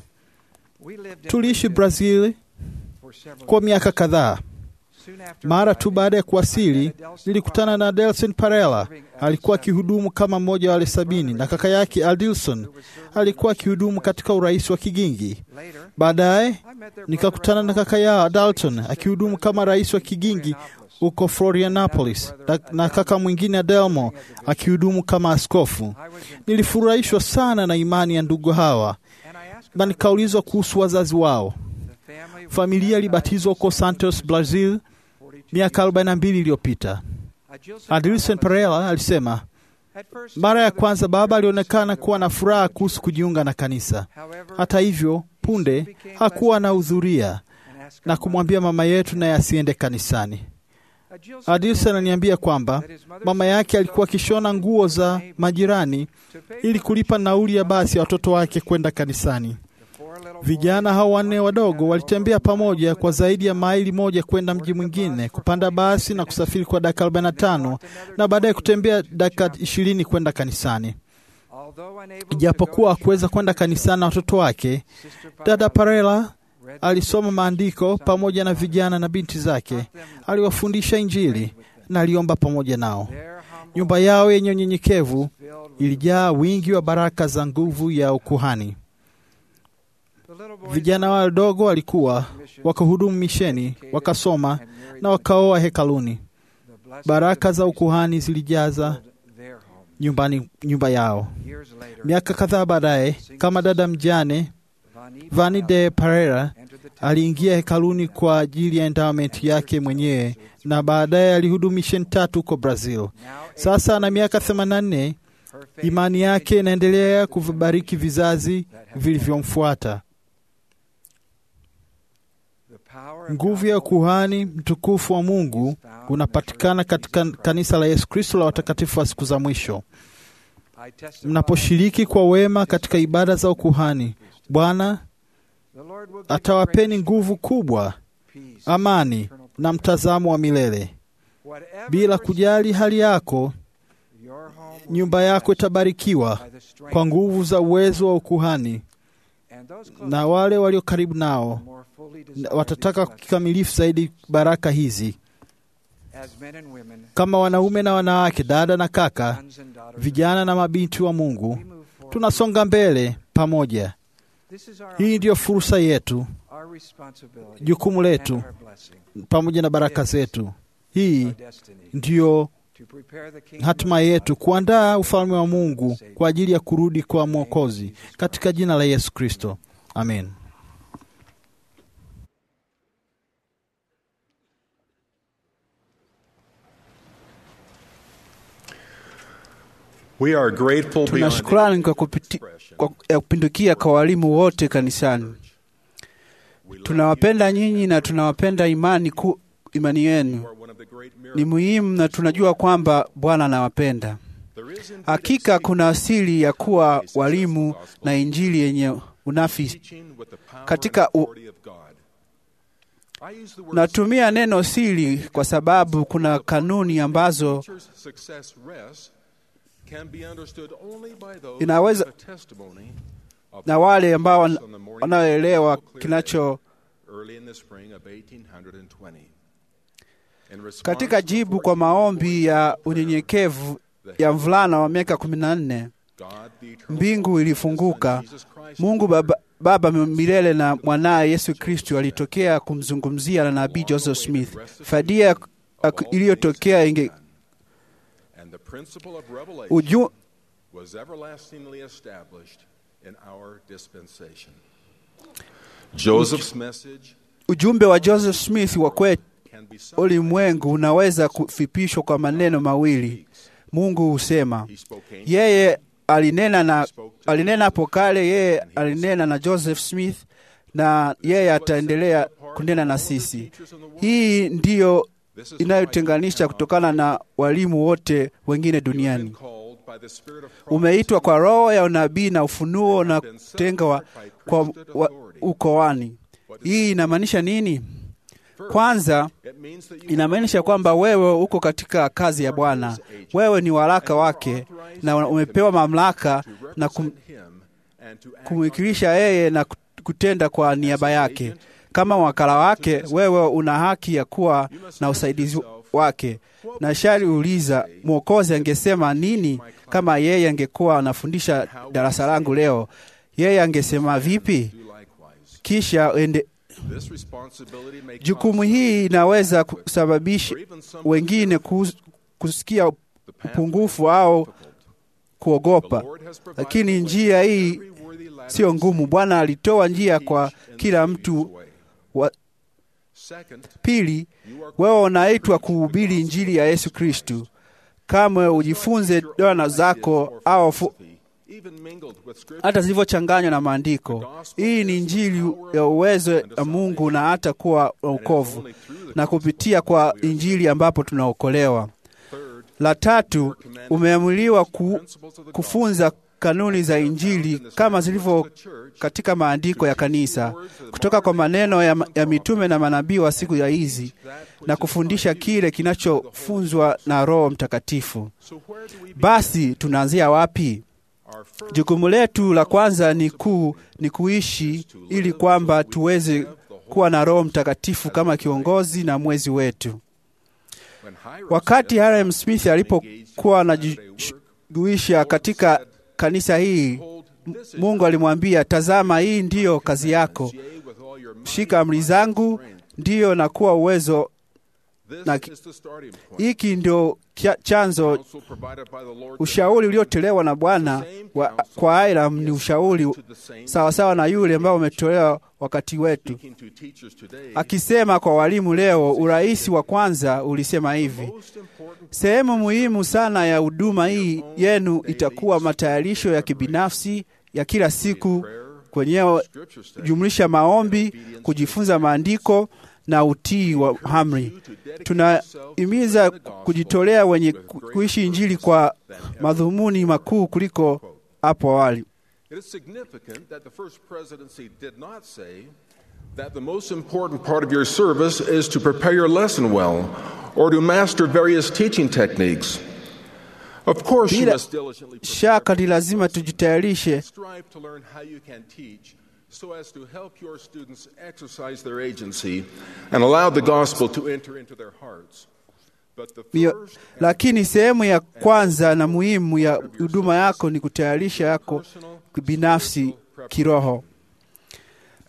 Tuliishi Brazil kwa miaka kadhaa. Mara tu baada ya kuwasili, nilikutana na Delson Parela. Alikuwa akihudumu kama mmoja wa wale sabini, na kaka yake Adilson alikuwa akihudumu katika urais wa Kigingi. Baadaye nikakutana na kaka yao Dalton akihudumu kama rais wa Kigingi huko Florianopolis, na, na kaka mwingine Adelmo akihudumu kama askofu. Nilifurahishwa sana na imani ya ndugu hawa, na nikaulizwa kuhusu wazazi wao. Familia ilibatizwa huko Santos, Brazil miaka 42 iliyopita. Adilson Pereira alisema mara ya kwanza baba alionekana kuwa na furaha kuhusu kujiunga na kanisa. Hata hivyo, punde hakuwa anahudhuria na kumwambia mama yetu naye asiende kanisani. Adilson ananiambia kwamba mama yake alikuwa akishona nguo za majirani ili kulipa nauli ya basi ya watoto wake kwenda kanisani. Vijana hao wanne wadogo walitembea pamoja kwa zaidi ya maili moja kwenda mji mwingine, kupanda basi na kusafiri kwa dakika 45 na baadaye kutembea dakika 20 kwenda kanisani. Ijapokuwa hakuweza kwenda kanisani na watoto wake, dada Parela alisoma maandiko pamoja na vijana na binti zake, aliwafundisha Injili na aliomba pamoja nao. Nyumba yao yenye unyenyekevu ilijaa wingi wa baraka za nguvu ya ukuhani. Vijana wadogo walikuwa wakahudumu misheni, wakasoma na wakaoa hekaluni. Baraka za ukuhani zilijaza nyumbani, nyumba yao. Miaka kadhaa baadaye, kama dada mjane Vani de Pereira aliingia hekaluni kwa ajili ya endowment yake mwenyewe na baadaye alihudumu misheni tatu huko Brazil. Sasa ana miaka 84. Imani yake inaendelea kuvibariki vizazi vilivyomfuata. Nguvu ya kuhani mtukufu wa Mungu unapatikana katika kanisa la Yesu Kristo la watakatifu wa siku za mwisho. Mnaposhiriki kwa wema katika ibada za ukuhani, Bwana atawapeni nguvu kubwa, amani na mtazamo wa milele. Bila kujali hali yako, nyumba yako itabarikiwa kwa nguvu za uwezo wa ukuhani, na wale walio karibu nao watataka kikamilifu zaidi baraka hizi. Kama wanaume na wanawake, dada na kaka, vijana na mabinti wa Mungu, tunasonga mbele pamoja. Hii ndiyo fursa yetu, our responsibility jukumu letu and our blessing, pamoja na baraka zetu. Hii our destiny, ndiyo to prepare the kingdom hatima of yetu, God kuandaa ufalme wa Mungu kwa ajili ya kurudi kwa Mwokozi, katika jina la Yesu Kristo, amen. We are grateful Tuna beyond shukrani kwa, kupiti, kwa ya kupindukia kwa walimu wote kanisani. Tunawapenda nyinyi na tunawapenda imani ku, imani yenu ni muhimu, na tunajua kwamba Bwana anawapenda. Hakika kuna asili ya kuwa walimu na injili yenye unafisi katika u, natumia neno siri kwa sababu kuna kanuni ambazo inaweza na wale ambao wan- wanaoelewa kinacho katika jibu kwa maombi ya unyenyekevu ya mvulana wa miaka kumi na nne mbingu ilifunguka. Mungu Baba, Baba milele na mwanaye Yesu Kristo alitokea kumzungumzia na nabii Joseph Smith. Fadia ak- iliyotokea inge uju, was everlastingly established in our dispensation. Joseph's message ujumbe wa Joseph Smith wa kwetu can be summed ulimwengu unaweza kufipishwa kwa maneno mawili. Mungu husema yeye alinena na alinena hapo kale, yeye alinena na Joseph Smith na yeye ataendelea kunena na sisi. Hii ndiyo inayotenganisha kutokana na walimu wote wengine duniani. called by the Spirit of Umeitwa kwa roho ya unabii na ufunuo na kutengwa kwa wa, ukoani. Hii inamaanisha nini? Kwanza It means that you inamaanisha kwamba wewe uko katika kazi ya Bwana, wewe ni waraka wake na umepewa mamlaka na kum, him and to act kumwikilisha yeye na kutenda kwa niaba yake. Kama wakala wake, wewe una haki ya kuwa na usaidizi wake. Na shari uliza Mwokozi angesema nini kama yeye angekuwa anafundisha darasa langu leo? Yeye angesema vipi? likewise. Kisha ende, This responsibility may jukumu cause hii inaweza kusababisha wengine kus- kusikia upungufu au kuogopa, lakini njia hii sio ngumu. Bwana alitoa njia kwa kila mtu wa, Second, Pili, wewe unaitwa kuhubiri injili ya Yesu Kristu. Kamwe ujifunze dona zako au fu, even mingled with Scripture, hata zilivyochanganywa na maandiko. Hii ni injili ya uwezo wa Mungu na hata kuwa wokovu, na kupitia kwa injili ambapo tunaokolewa. La tatu, umeamuliwa ku, kufunza kanuni za injili kama zilivyo katika maandiko ya kanisa, kutoka kwa maneno ya, ya mitume na manabii wa siku ya hizi, na kufundisha kile kinachofunzwa na Roho Mtakatifu. Basi tunaanzia wapi? Jukumu letu la kwanza ni kuu ni kuishi ili kwamba tuweze kuwa na Roho Mtakatifu kama kiongozi na mwezi wetu. Wakati Hiram Smith alipokuwa anajishughulisha katika kanisa hii, M- Mungu alimwambia, tazama, hii ndiyo kazi yako, with all your might, shika amri zangu, ndiyo na kuwa uwezo. this na- is the starting point. Hiki ndio kia- chanzo Counsel provided by the Lord ushauri uliotolewa na Bwana wa, kwa Hiram ni ushauri sawasawa na yule ambao umetolewa wakati wetu, speaking to teachers today. akisema kwa walimu leo. Urais wa kwanza ulisema hivi: sehemu muhimu sana ya huduma hii yenu itakuwa matayarisho ya kibinafsi ya kila siku kwenyewe, jumlisha maombi, kujifunza maandiko na utii wa amri. Tunahimiza kujitolea wenye ku- kuishi Injili kwa madhumuni makuu kuliko hapo awali. It is significant that the first presidency did not say that the most important part of your service is to prepare your lesson well or to master various teaching techniques. Of course, you Bila must diligently shaka ni lazima tujitayarishe strive to learn how you can teach so as to help your students exercise their agency and allow the gospel to enter into their hearts. But the Mio, first lakini sehemu ya kwanza na muhimu ya huduma yako ni kutayarisha yako binafsi kiroho.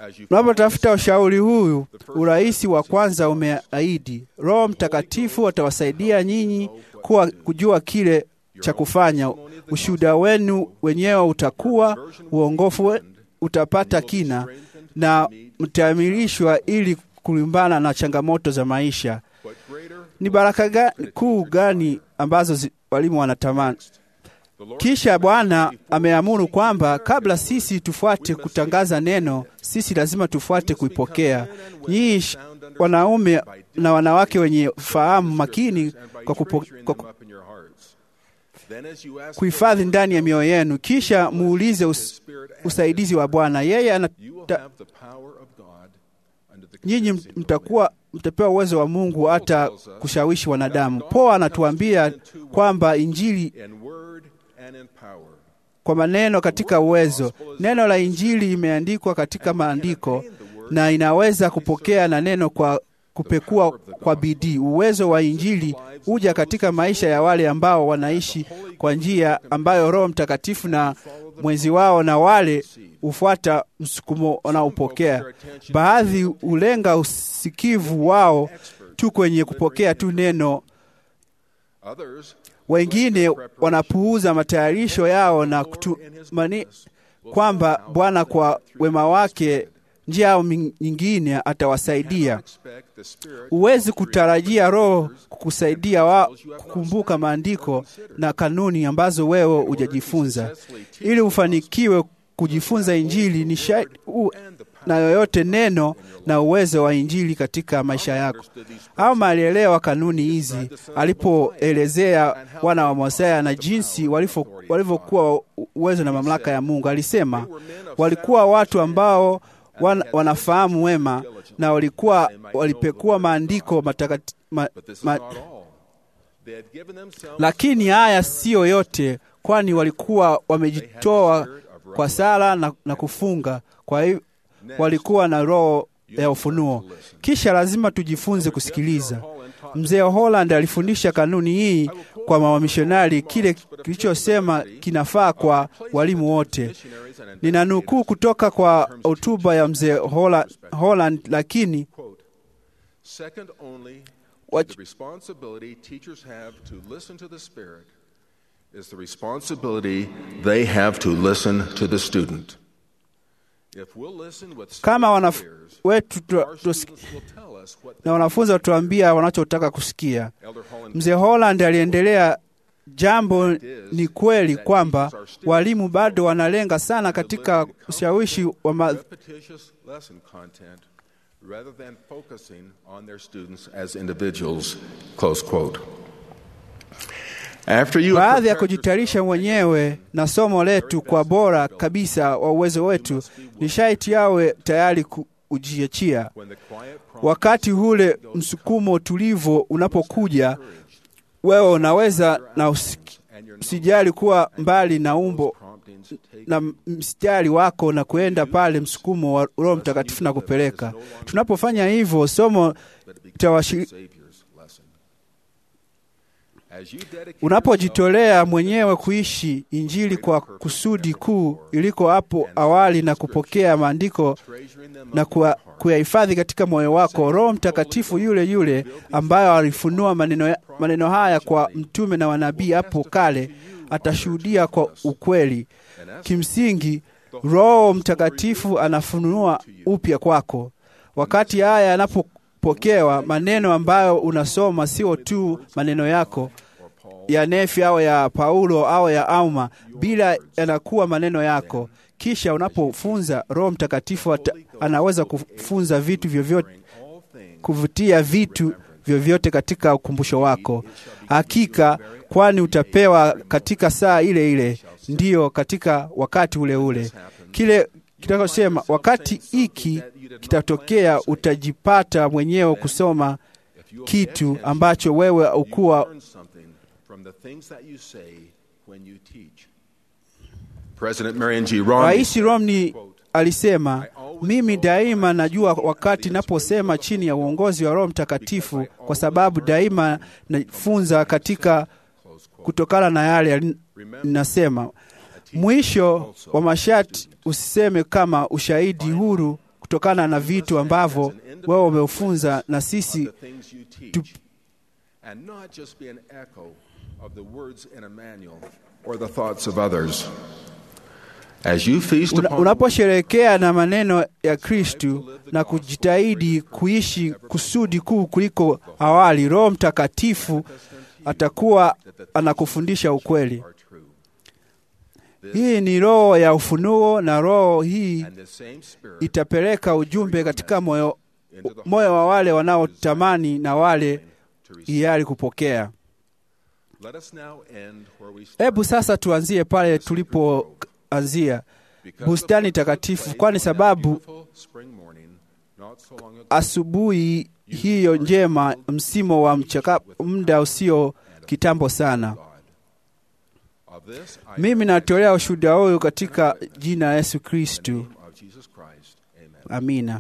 Unapotafuta ushauri huyu, urais wa kwanza umeahidi, Roho Mtakatifu atawasaidia nyinyi kuwa kujua kile cha kufanya. Ushuhuda wenu wenyewe utakuwa uongofu, we- utapata kina na mtaamilishwa ili kulimbana na changamoto za maisha. Ni baraka ga, kuu gani ambazo zi, walimu wanatamani? Kisha Bwana ameamuru kwamba kabla sisi tufuate kutangaza neno, sisi lazima tufuate kuipokea. Nyinyi sh- wanaume na wanawake wenye fahamu makini kwa, kupo, kwa ku- kuhifadhi ndani ya mioyo yenu, kisha muulize us, usaidizi wa Bwana. Yeye anata, nyinyi mtakuwa mtapewa uwezo wa Mungu hata kushawishi wanadamu. Paulo anatuambia kwamba Injili kwa maneno katika uwezo. Neno la Injili imeandikwa katika maandiko na inaweza kupokea na neno kwa kupekua kwa bidii. Uwezo wa Injili huja katika maisha ya wale ambao wanaishi kwa njia ambayo Roho Mtakatifu na mwenzi wao na wale hufuata msukumo wanaopokea. Baadhi hulenga usikivu wao tu kwenye kupokea tu neno wengine wanapuuza matayarisho yao na kutumani kwamba Bwana kwa wema wake njia au nyingine atawasaidia. Huwezi kutarajia Roho kukusaidia wa kukumbuka maandiko na kanuni ambazo wewe hujajifunza. Ili ufanikiwe kujifunza Injili ni na yoyote neno na uwezo wa Injili katika maisha yako. Ama alielewa kanuni hizi alipoelezea wana wa Mosea na jinsi walivyokuwa uwezo na mamlaka ya Mungu. Alisema walikuwa watu ambao wan, wanafahamu wema na walikuwa walipekua maandiko matakati, ma, ma, lakini haya siyo yote, kwani walikuwa wamejitoa kwa sala na, na kufunga. Kwa hiyo walikuwa na roho ya ufunuo. Kisha lazima tujifunze kusikiliza. Mzee Holland alifundisha kanuni hii kwa mawamishonari, kile kilichosema kinafaa kwa walimu wote. Ninanukuu kutoka kwa hotuba ya mzee Holland, Holland, lakini Second only to the responsibility teachers have to listen to the Spirit is the responsibility they have to listen to the student. If we'll listen with kama wanaf wetu na wanafunzi watuambia wanachotaka kusikia. Mzee Holland aliendelea, jambo ni kweli kwamba walimu bado wanalenga sana katika ushawishi wa ma rather than focusing on their students as individuals. Close quote. After you baadhi ya kujitayarisha mwenyewe na somo letu kwa bora kabisa wa uwezo wetu, ni shaiti yawe tayari kujiachia. Wakati ule msukumo tulivu unapokuja, wewe unaweza na usiki, usijali kuwa mbali na umbo na mstari wako na kuenda pale msukumo wa Roho Mtakatifu na kupeleka. Tunapofanya hivyo, somo litawashiri Unapojitolea mwenyewe kuishi Injili kwa kusudi kuu iliko hapo awali na kupokea maandiko na kuyahifadhi katika moyo wako, Roho Mtakatifu yule yule ambayo alifunua maneno, maneno haya kwa mtume na wanabii hapo kale atashuhudia kwa ukweli. Kimsingi, Roho Mtakatifu anafunua upya kwako. Wakati haya yanapopokewa, maneno ambayo unasoma sio tu maneno yako ya Nefi au ya Paulo au ya Auma, bila yanakuwa maneno yako. Kisha unapofunza, Roho Mtakatifu anaweza kufunza vitu vyovyote, kuvutia vitu vyovyote katika ukumbusho wako. Hakika, kwani utapewa katika saa ile ile, ndiyo katika wakati ule ule. Kile kitakosema wakati hiki kitatokea, utajipata mwenyewe kusoma kitu ambacho wewe ukuwa Rais Romney alisema, mimi daima najua wakati naposema chini ya uongozi wa Roho Mtakatifu, kwa sababu daima nafunza katika kutokana na yale ninasema. Mwisho wa masharti usiseme kama ushahidi huru kutokana na vitu ambavyo wewe umeufunza na sisi the things you teach, and not just be an echo of the words in a manual or the thoughts of others. As you feast Una- upon unaposherehekea na maneno ya Kristu na kujitahidi kuishi kusudi kuu kuliko awali, Roho Mtakatifu atakuwa anakufundisha ukweli. are true, Hii ni roho ya ufunuo, na roho hii and the same Spirit itapeleka ujumbe katika moyo, into the moyo wa wale wanaotamani na wale to receive. hiari kupokea. Let us now end where we Hebu started. sasa tuanzie pale tulipoanzia Because bustani the first takatifu, place kwani on that sababu beautiful spring morning, not so long ago, asubuhi hiyo njema, msimo wa mchaka, muda usio kitambo sana. God. Of this I Mimi natolea ushuhuda huyu katika jina la Yesu Kristu, name of Jesus Christ. Amen. amina.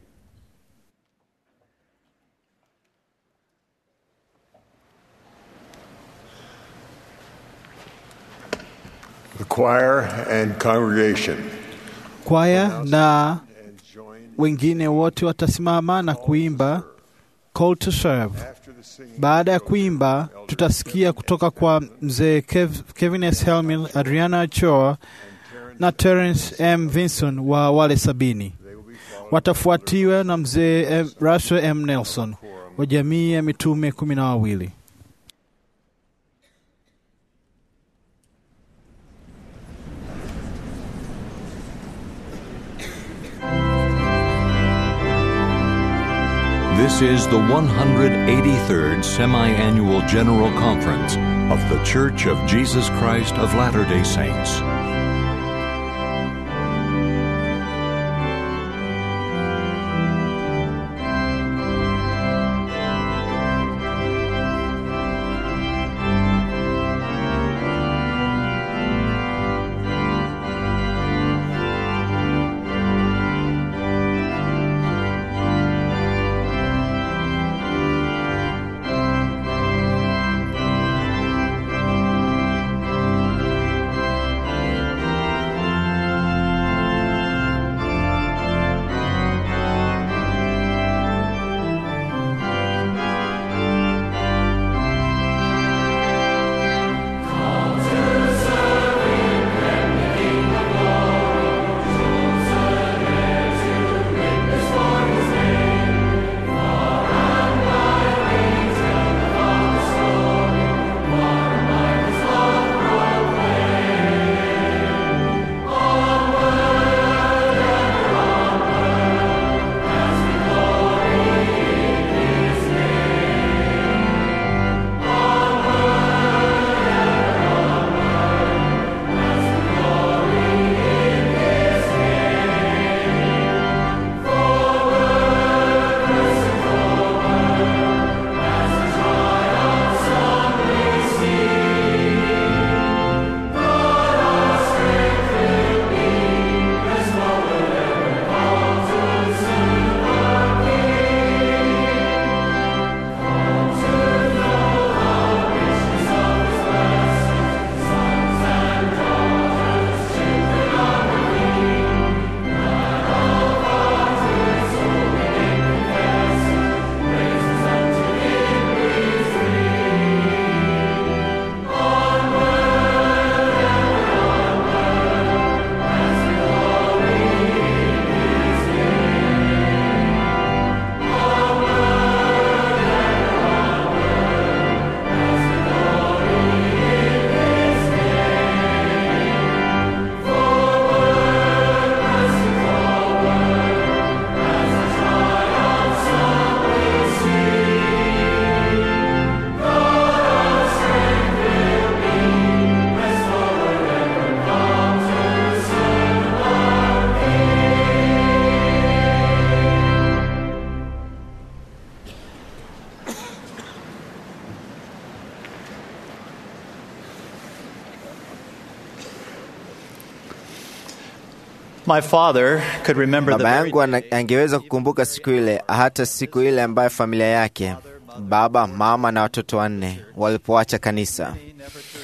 The choir and congregation Kwaya na and join wengine wote watasimama na kuimba Call to Serve. after the singing. Baada ya kuimba, tutasikia kutoka kwa mzee Kev, Kevin S. Helmin, Adriana Ochoa na Terence M. Vinson wa wale sabini. Watafuatiwa na mzee M- Russell M. Nelson wa jamii ya mitume kumi na wawili. This is the 183rd Semi Annual General Conference of The Church of Jesus Christ of Latter day Saints. My father could remember the Baba very yangu ana- angeweza kukumbuka siku ile, hata siku ile ambayo familia yake, baba, mama na watoto wanne, walipoacha kanisa.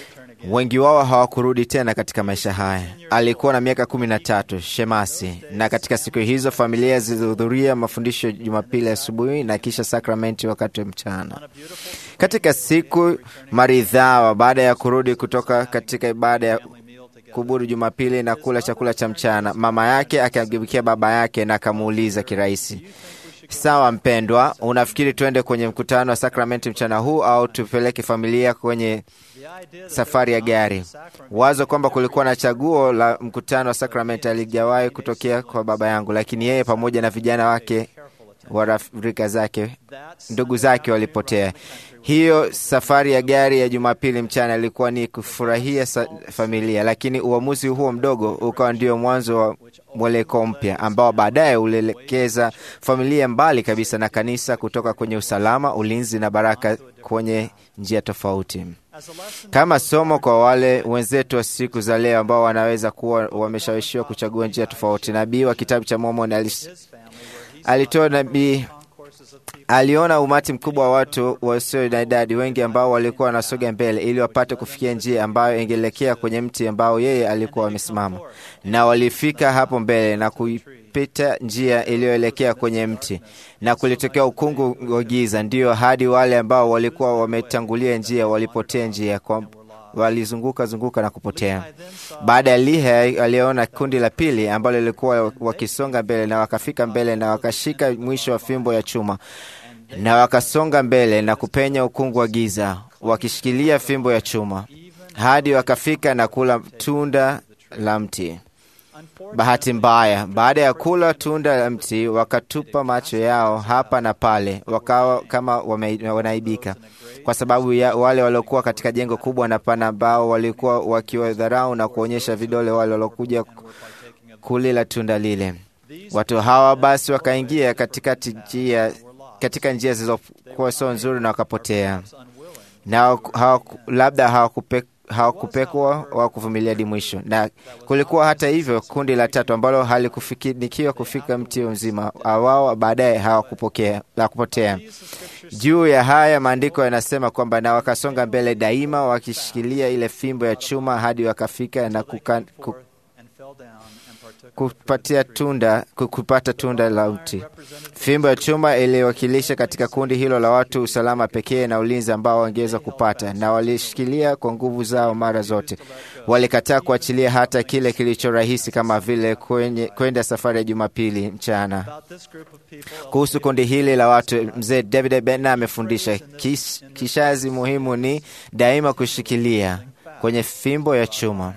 Wengi wao hawakurudi tena katika maisha haya. Alikuwa na miaka kumi na tatu, Shemasi, na katika siku hizo familia zilihudhuria mafundisho Jumapili asubuhi na kisha sakramenti wakati wa mchana. Katika siku maridhawa, baada ya kurudi kutoka katika ibada ya kubudu Jumapili na kula chakula cha mchana, mama yake akamgeukia baba yake na akamuuliza kirahisi, Sawa mpendwa, unafikiri tuende kwenye mkutano wa sakramenti mchana huu au tupeleke familia kwenye safari ya gari? Wazo kwamba kulikuwa na chaguo la mkutano wa sakramenti alijawahi kutokea kwa baba yangu, lakini yeye pamoja na vijana wake wa rika zake, ndugu zake walipotea. Hiyo safari ya gari ya Jumapili mchana ilikuwa ni kufurahia familia, lakini uamuzi huo mdogo ukawa ndio mwanzo wa mwelekeo mpya ambao baadaye ulielekeza familia mbali kabisa na kanisa, kutoka kwenye usalama, ulinzi na baraka kwenye njia tofauti. Kama somo kwa wale wenzetu wa siku za leo ambao wanaweza kuwa wameshawishiwa kuchagua njia tofauti, nabii wa kitabu cha Mormoni alis, alitoa nabii aliona umati mkubwa wa watu wasio na idadi wengi ambao walikuwa wanasoga mbele ili wapate kufikia njia ambayo ingeelekea kwenye mti ambao yeye alikuwa amesimama, na walifika hapo mbele na kuipita njia iliyoelekea kwenye mti, na kulitokea ukungu wa giza, ndiyo hadi wale ambao walikuwa wametangulia njia walipotea njia kwa walizunguka zunguka na kupotea. Baada ya Lehi aliona kundi la pili ambalo lilikuwa wakisonga mbele, na wakafika mbele na wakashika mwisho wa fimbo ya chuma, na wakasonga mbele na kupenya ukungu wa giza, wakishikilia fimbo ya chuma hadi wakafika na kula tunda la mti. Bahati mbaya, baada ya kula tunda la mti, wakatupa macho yao hapa na pale, wakawa kama wame, wanaibika kwa sababu ya wale waliokuwa katika jengo kubwa na pana, ambao walikuwa wakiwadharau na kuonyesha vidole wale waliokuja kulila tunda lile. Watu hawa basi wakaingia katikati njia, katika njia zilizokuwa sio nzuri na wakapotea, na hawaku, labda hawakupe hawakupekwa wa kuvumilia hadi mwisho. Na kulikuwa hata hivyo kundi la tatu ambalo halikufanikiwa kufika mti mzima, wao baadaye hawakupokea hawakupotea. Juu ya haya maandiko yanasema kwamba na wakasonga mbele daima, wakishikilia ile fimbo ya chuma hadi wakafika na kuka, ku, kupatia tunda kupata tunda la mti. Fimbo ya chuma iliwakilisha katika kundi hilo la watu usalama pekee na ulinzi ambao wangeweza kupata, na walishikilia kwa nguvu zao mara zote. Walikataa kuachilia hata kile kilicho rahisi kama vile kwenda safari ya Jumapili mchana. Kuhusu kundi hili la watu, mzee David Bena amefundisha kish, kishazi muhimu ni daima kushikilia kwenye fimbo ya chuma.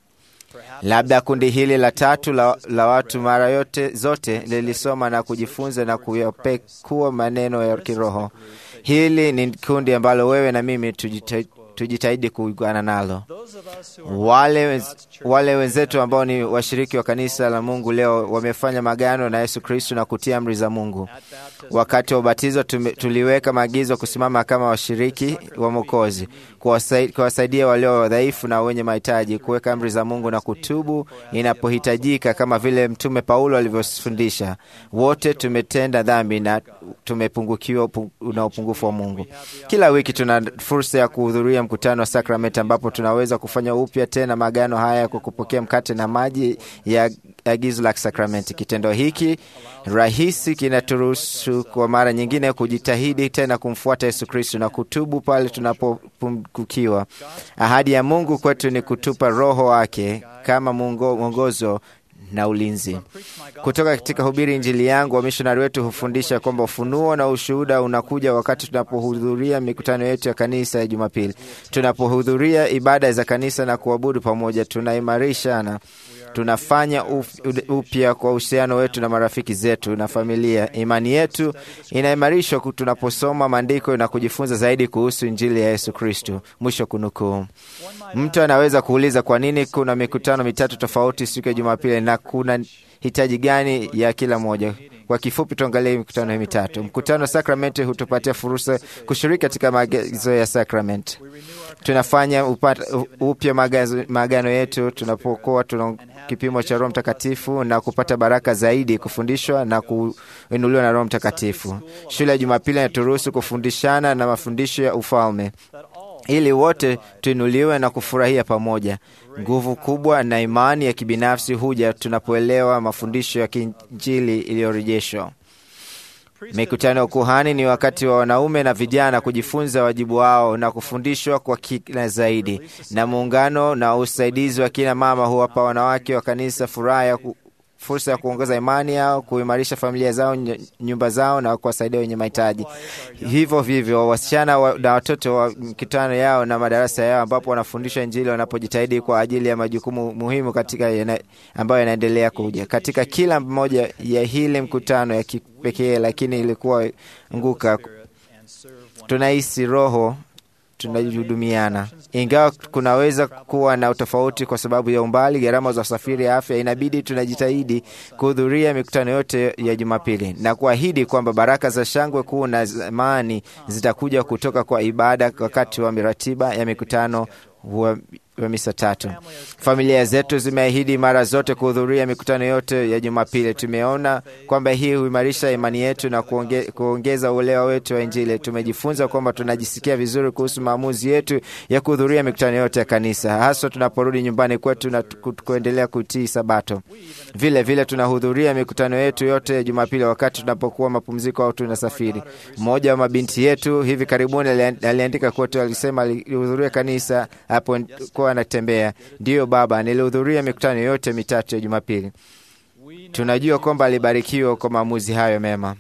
Labda kundi hili la tatu la, la watu mara yote zote lilisoma na kujifunza na kuyapekua maneno ya kiroho. Hili ni kundi ambalo wewe na mimi tujita, tujitahidi kuungana nalo. Wale, wale wenzetu ambao ni washiriki wa kanisa la Mungu leo wamefanya magano na Yesu Kristo na kutia amri za Mungu. Wakati wa ubatizo tuliweka maagizo kusimama kama washiriki wa Mwokozi, kuwasaidia walio wadhaifu na wenye mahitaji, kuweka amri za Mungu na kutubu inapohitajika, kama vile Mtume Paulo alivyofundisha. Wote tumetenda dhambi na tumepungukiwa na upungufu wa Mungu. Kila wiki tuna fursa ya kuhudhuria mkutano wa sakramenti, ambapo tunaweza kufanya upya tena maagano haya kwa kupokea mkate na maji ya agizo la sakramenti. Kitendo hiki rahisi kinaturuhusu kwa mara nyingine kujitahidi tena kumfuata Yesu Kristo na kutubu pale tunapopungukiwa. Ahadi ya Mungu kwetu ni kutupa Roho wake kama mwongozo na ulinzi. Kutoka katika hubiri Injili yangu, wamishonari wetu hufundisha kwamba ufunuo na ushuhuda unakuja wakati tunapohudhuria mikutano yetu ya kanisa ya Jumapili. Tunapohudhuria ibada za kanisa na kuabudu pamoja, tunaimarishana tunafanya upya kwa uhusiano wetu na marafiki zetu na familia. Imani yetu inaimarishwa tunaposoma maandiko na kujifunza zaidi kuhusu Injili ya Yesu Kristo. Mwisho kunukuu. Mtu anaweza kuuliza kwa nini kuna mikutano mitatu tofauti siku ya Jumapili na kuna hitaji gani ya kila moja? Kwa kifupi, tuangalie mikutano hii mitatu. Mkutano wa sakramenti hutupatia fursa kushiriki katika maagizo ya sakramenti. Tunafanya upya maagano yetu tunapokuwa tuna kipimo cha Roho Mtakatifu na kupata baraka zaidi, kufundishwa na kuinuliwa na Roho Mtakatifu. Shule ya Jumapili inaturuhusu kufundishana na mafundisho ya ufalme ili wote tuinuliwe na kufurahia pamoja. Nguvu kubwa na imani ya kibinafsi huja tunapoelewa mafundisho ya kiinjili iliyorejeshwa. Mikutano ya ukuhani ni wakati wa wanaume na vijana kujifunza wajibu wao na kufundishwa kwa kina zaidi, na muungano na usaidizi wa kina mama huwapa wanawake wa kanisa furaha ya ku fursa ya kuongeza imani yao, kuimarisha familia zao, nyumba zao na kuwasaidia wenye mahitaji. Hivyo vivyo wasichana wa, na watoto wa mikutano yao na madarasa yao, ambapo wanafundishwa Injili wanapojitahidi kwa ajili ya majukumu muhimu katika yana, ambayo yanaendelea kuja katika kila mmoja ya hili mkutano ya kipekee, lakini ilikuwa nguka tunahisi roho tunahudumiana ingawa kunaweza kuwa na utofauti kwa sababu ya umbali, gharama za usafiri, afya, inabidi tunajitahidi kuhudhuria mikutano yote ya Jumapili na kuahidi kwamba baraka za shangwe kuu na zamani zitakuja kutoka kwa ibada wakati wa ratiba ya mikutano wa wa misa tatu. Familia zetu zimeahidi mara zote kuhudhuria mikutano yote ya Jumapili. Tumeona kwamba hii huimarisha imani yetu na kuonge, kuongeza uelewa wetu wa Injili. Tumejifunza kwamba tunajisikia vizuri kuhusu maamuzi yetu ya kuhudhuria mikutano yote ya kanisa, haswa tunaporudi nyumbani kwetu na kuendelea kutii Sabato. Vile vile tunahudhuria mikutano yetu yote ya Jumapili wakati tunapokuwa mapumziko au tunasafiri. Mmoja wa mabinti yetu hivi karibuni aliandika kwetu, alisema alihudhuria kanisa hapo kwa anatembea. Ndiyo baba, nilihudhuria mikutano yote mitatu ya Jumapili. Tunajua kwamba alibarikiwa kwa maamuzi hayo mema.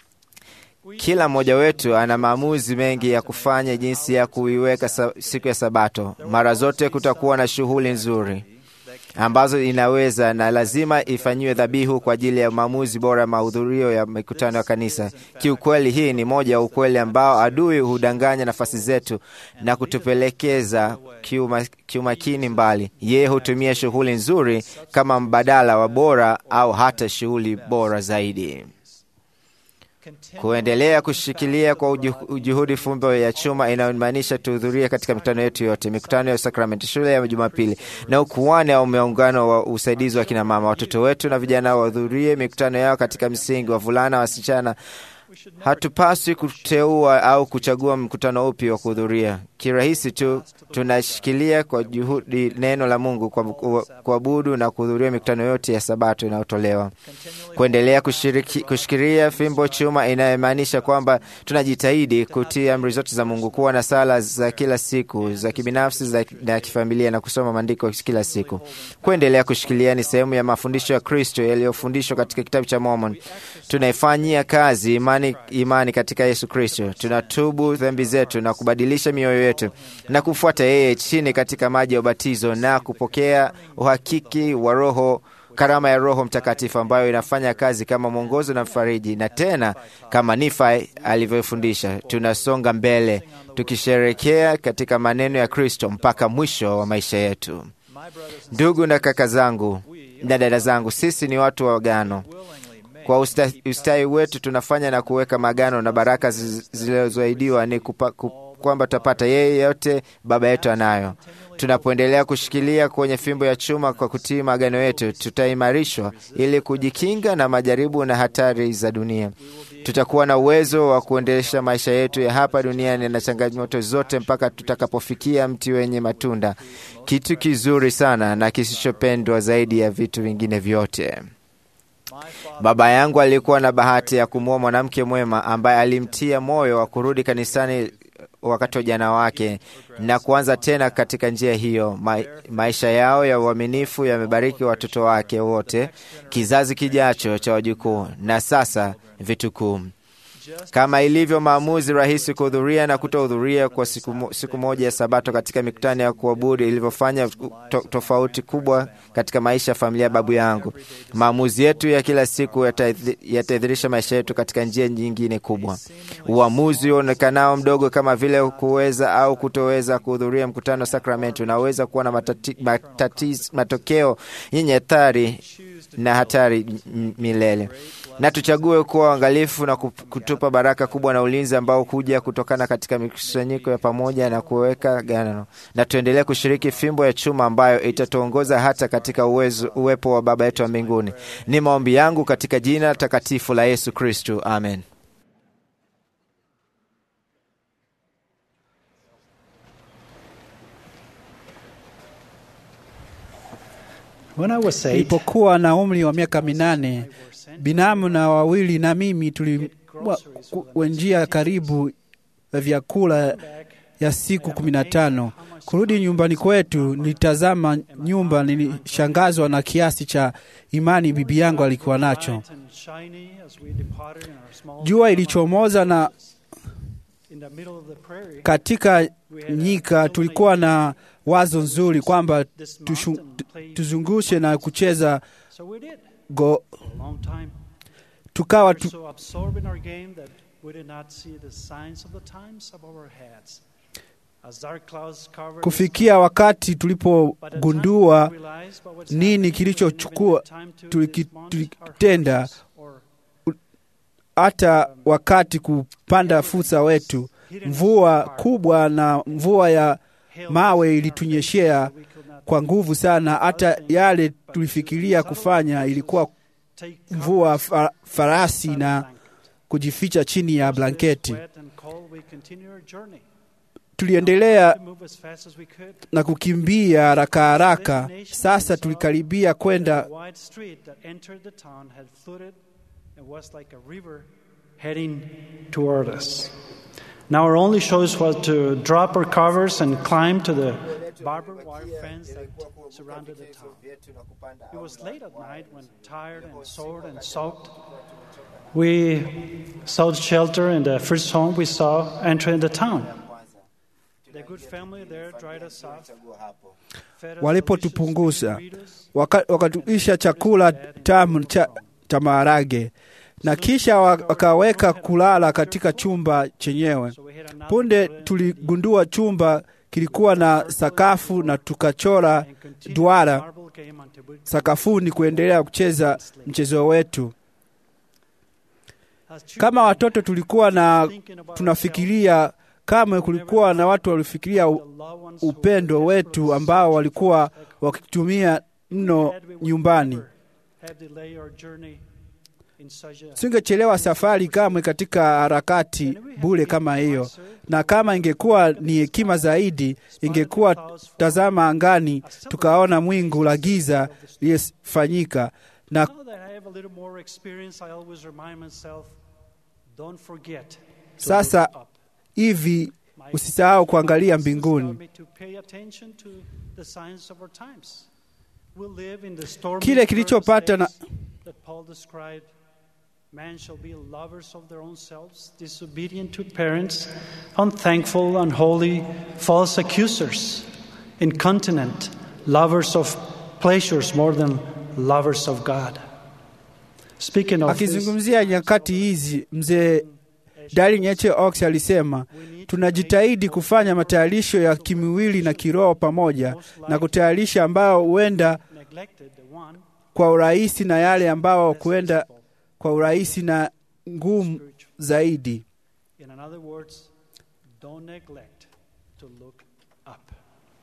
Kila mmoja wetu ana maamuzi mengi ya kufanya jinsi ya kuiweka siku ya Sabato. Mara zote kutakuwa na shughuli nzuri ambazo inaweza na lazima ifanyiwe dhabihu kwa ajili ya maamuzi bora ya mahudhurio ya mikutano ya kanisa. Kiukweli, hii ni moja ya ukweli ambao adui hudanganya nafasi zetu na kutupelekeza kiuma, kiumakini mbali. Yeye hutumia shughuli nzuri kama mbadala wa bora au hata shughuli bora zaidi. Kuendelea kushikilia kwa ujuhudi fumbo ya chuma inayomaanisha tuhudhurie katika mikutano yetu yote, mikutano ya sakramenti, shule ya Jumapili na ukuane au muungano wa usaidizi wa kina mama. Watoto wetu na vijana wahudhurie mikutano yao katika msingi, wavulana, wasichana. Hatupaswi kuteua au kuchagua mkutano upi wa kuhudhuria. Kirahisi tu tunashikilia kwa juhudi neno la Mungu kwa kuabudu na kuhudhuria mikutano yote ya Sabato inayotolewa. Kuendelea kushiriki, kushikilia fimbo chuma inayomaanisha kwamba tunajitahidi kutii amri zote za Mungu, kuwa na sala za kila siku za kibinafsi za, na kifamilia na kusoma maandiko kila siku. Kuendelea kushikilia ni sehemu ya mafundisho ya Kristo yaliyofundishwa katika kitabu cha Mormon. Tunaifanyia kazi imani, imani katika Yesu Kristo. Tunatubu dhambi zetu na kubadilisha mioyo yetu na kufuata yeye chini katika maji ya ubatizo na kupokea uhakiki wa Roho, karama ya Roho Mtakatifu ambayo inafanya kazi kama mwongozo na mfariji, na tena kama Nifai alivyofundisha, tunasonga mbele tukisherekea katika maneno ya Kristo mpaka mwisho wa maisha yetu. Ndugu na kaka zangu na dada zangu, sisi ni watu wa agano. Kwa usta, ustawi wetu tunafanya na kuweka magano na baraka zilizoahidiwa ni kupa, kupa, kwamba tutapata yeye yote Baba yetu anayo. Tunapoendelea kushikilia kwenye fimbo ya chuma kwa kutii maagano yetu, tutaimarishwa ili kujikinga na majaribu na hatari za dunia. Tutakuwa na uwezo wa kuendesha maisha yetu ya hapa duniani na changamoto zote mpaka tutakapofikia mti wenye matunda, kitu kizuri sana na kisichopendwa zaidi ya vitu vingine vyote. Baba yangu alikuwa na bahati ya kumwoa mwanamke mwema ambaye alimtia moyo wa kurudi kanisani wakati wa ujana wake na kuanza tena katika njia hiyo. Ma, maisha yao ya uaminifu yamebariki watoto wake wote, kizazi kijacho cha wajukuu na sasa vitukuu. Kama ilivyo maamuzi rahisi kuhudhuria na kutohudhuria kwa siku, mo, siku moja ya Sabato katika mikutano ya kuabudu ilivyofanya to, tofauti kubwa katika maisha ya familia ya babu yangu, maamuzi yetu ya kila siku yataidhirisha maisha yetu katika njia nyingine kubwa. Uamuzi uonekanao mdogo kama vile kuweza au kutoweza kuhudhuria mkutano wa sakramenti unaweza kuwa na matati, matati, matokeo yenye hatari na hatari milele na tuchague kuwa uangalifu na kutupa baraka kubwa na ulinzi ambao huja kutokana katika mikusanyiko ya pamoja na kuweka gano, na tuendelee kushiriki fimbo ya chuma ambayo itatuongoza hata katika uwezo, uwepo wa Baba yetu wa mbinguni. Ni maombi yangu katika jina takatifu la Yesu Kristu, amen. When I was eight, Nilipokuwa na umri wa miaka minane, binamu na wawili na mimi tuliwa njia karibu ya vyakula ya siku kumi na tano. Kurudi nyumbani kwetu, nilitazama nyumba, nilishangazwa na kiasi cha imani bibi yangu alikuwa nacho. and shiny as we departed in our small Jua ilichomoza na in the middle of the prairie. katika nyika tulikuwa na wazo nzuri kwamba tushu, tuzungushe na kucheza So we did go, for a long time. tukawa We tu, were so absorbed in our game that we did not see the signs of the times above our heads. As dark clouds covered kufikia wakati tulipogundua nini kilichochukua tuliki- tulikitenda hata wakati kupanda fursa wetu mvua kubwa na mvua ya mawe ilitunyeshea kwa nguvu sana hata yale tulifikiria kufanya ilikuwa mvua fa, farasi na kujificha chini ya blanketi wet and cold, we continued our journey. tuliendelea To move as fast as we could. na kukimbia haraka haraka sasa tulikaribia kwenda The wide street that entered the town had flooded and was like a river heading toward us. Now our only choice was to drop our covers and climb to the barbed wire fence that surrounded the town. It was late at night when, tired and sore and soaked, we sought shelter in the first home we saw entering the town. The good family there dried us off. fed us walipotupunguza waka- wakatuisha chakula tamu cha, cha maharage na kisha wa- wakaweka kulala katika chumba chenyewe. Punde tuligundua chumba kilikuwa na sakafu na tukachora duara sakafuni kuendelea kucheza mchezo wetu. Kama watoto tulikuwa na tunafikiria kamwe kulikuwa na watu walifikiria u- upendo wetu ambao walikuwa wakitumia mno nyumbani. have delayed our journey in such a Singechelewa safari kamwe katika harakati bure kama hiyo, na kama ingekuwa ni hekima zaidi, ingekuwa tazama angani, tukaona mwingu la giza lilifanyika na Now that I have a little more experience, I always remind myself, don't forget. to sasa look up. hivi usisahau kuangalia Taught mbinguni. me to pay attention to the signs of our times. We live in the stormy Kile kilichopata na- days that Paul described. Man shall be lovers of their own selves, disobedient to parents, unthankful, unholy, false accusers, incontinent, lovers of pleasures more than lovers of God. Speaking of this, Akizungumzia nyakati hizi, mzee Darling H. Oaks alisema tunajitahidi kufanya matayarisho ya kimwili na kiroho pamoja na kutayarisha ambao huenda neglected the one kwa urahisi na yale ambao kuenda kwa urahisi na ngumu zaidi. In other words, don't neglect to look up.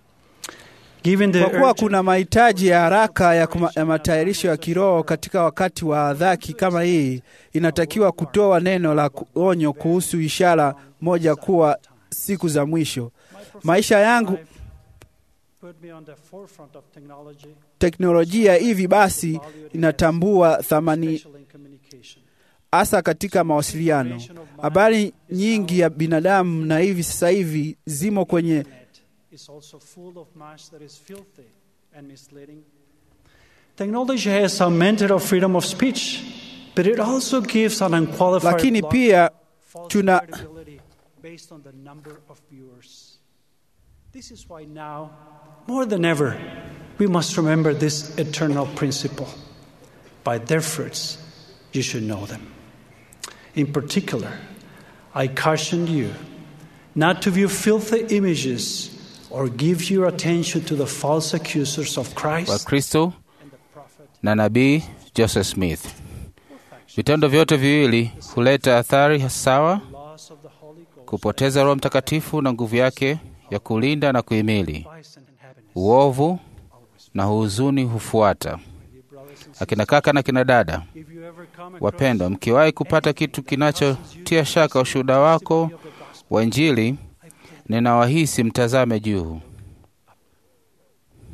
Given the Kwa kuwa urgent kuna mahitaji ya haraka ya, kuma, ya matayarisho ya kiroho katika wakati wa dhaki kama hii, inatakiwa kutoa neno la onyo kuhusu ishara moja kuwa siku za mwisho. Maisha yangu put me on the forefront of technology, teknolojia hivi basi inatambua thamani especially in communication. hasa katika mawasiliano. Habari nyingi ya binadamu na hivi sasa hivi zimo kwenye is also full of much that is filthy and misleading. Technology has augmented our freedom of speech, but it also gives an unqualified lakini block pia false tuna credibility based on the number of viewers. This is why now, more than ever, we must remember this eternal principle. By their fruits, you should know them. In particular, I caution you not to view filthy images or give your attention to the false accusers of Christ Wakristo na nabii Joseph Smith. Vitendo vyote viwili huleta athari sawa: loss of the Holy Ghost, kupoteza Roho Mtakatifu na nguvu yake ya kulinda na kuhimili. vice and happiness. Uovu na huzuni hufuata. Akina kaka na kina dada If you ever come across wapendwa, mkiwahi kupata kitu kinachotia shaka ushuhuda wako wa Injili, ninawahisi mtazame juu,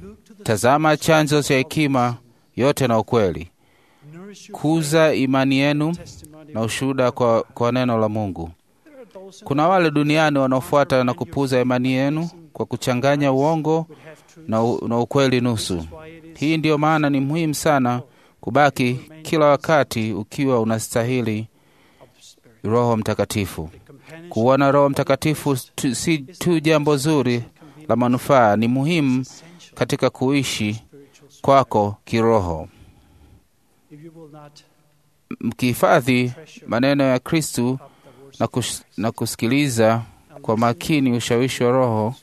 Tazama chanzo cha hekima yote na ukweli. Kuza imani yenu na ushuhuda kwa, kwa neno la Mungu. Kuna wale duniani wanaofuata na kupuza imani yenu kwa kuchanganya uongo na, u, na ukweli nusu. Hii ndiyo maana ni muhimu sana kubaki kila wakati ukiwa unastahili Roho Mtakatifu. Kuwa na Roho Mtakatifu tu, si tu jambo zuri la manufaa, ni muhimu katika kuishi kwako kiroho. Mkihifadhi maneno ya Kristu na, kus, na kusikiliza kwa makini ushawishi wa Roho,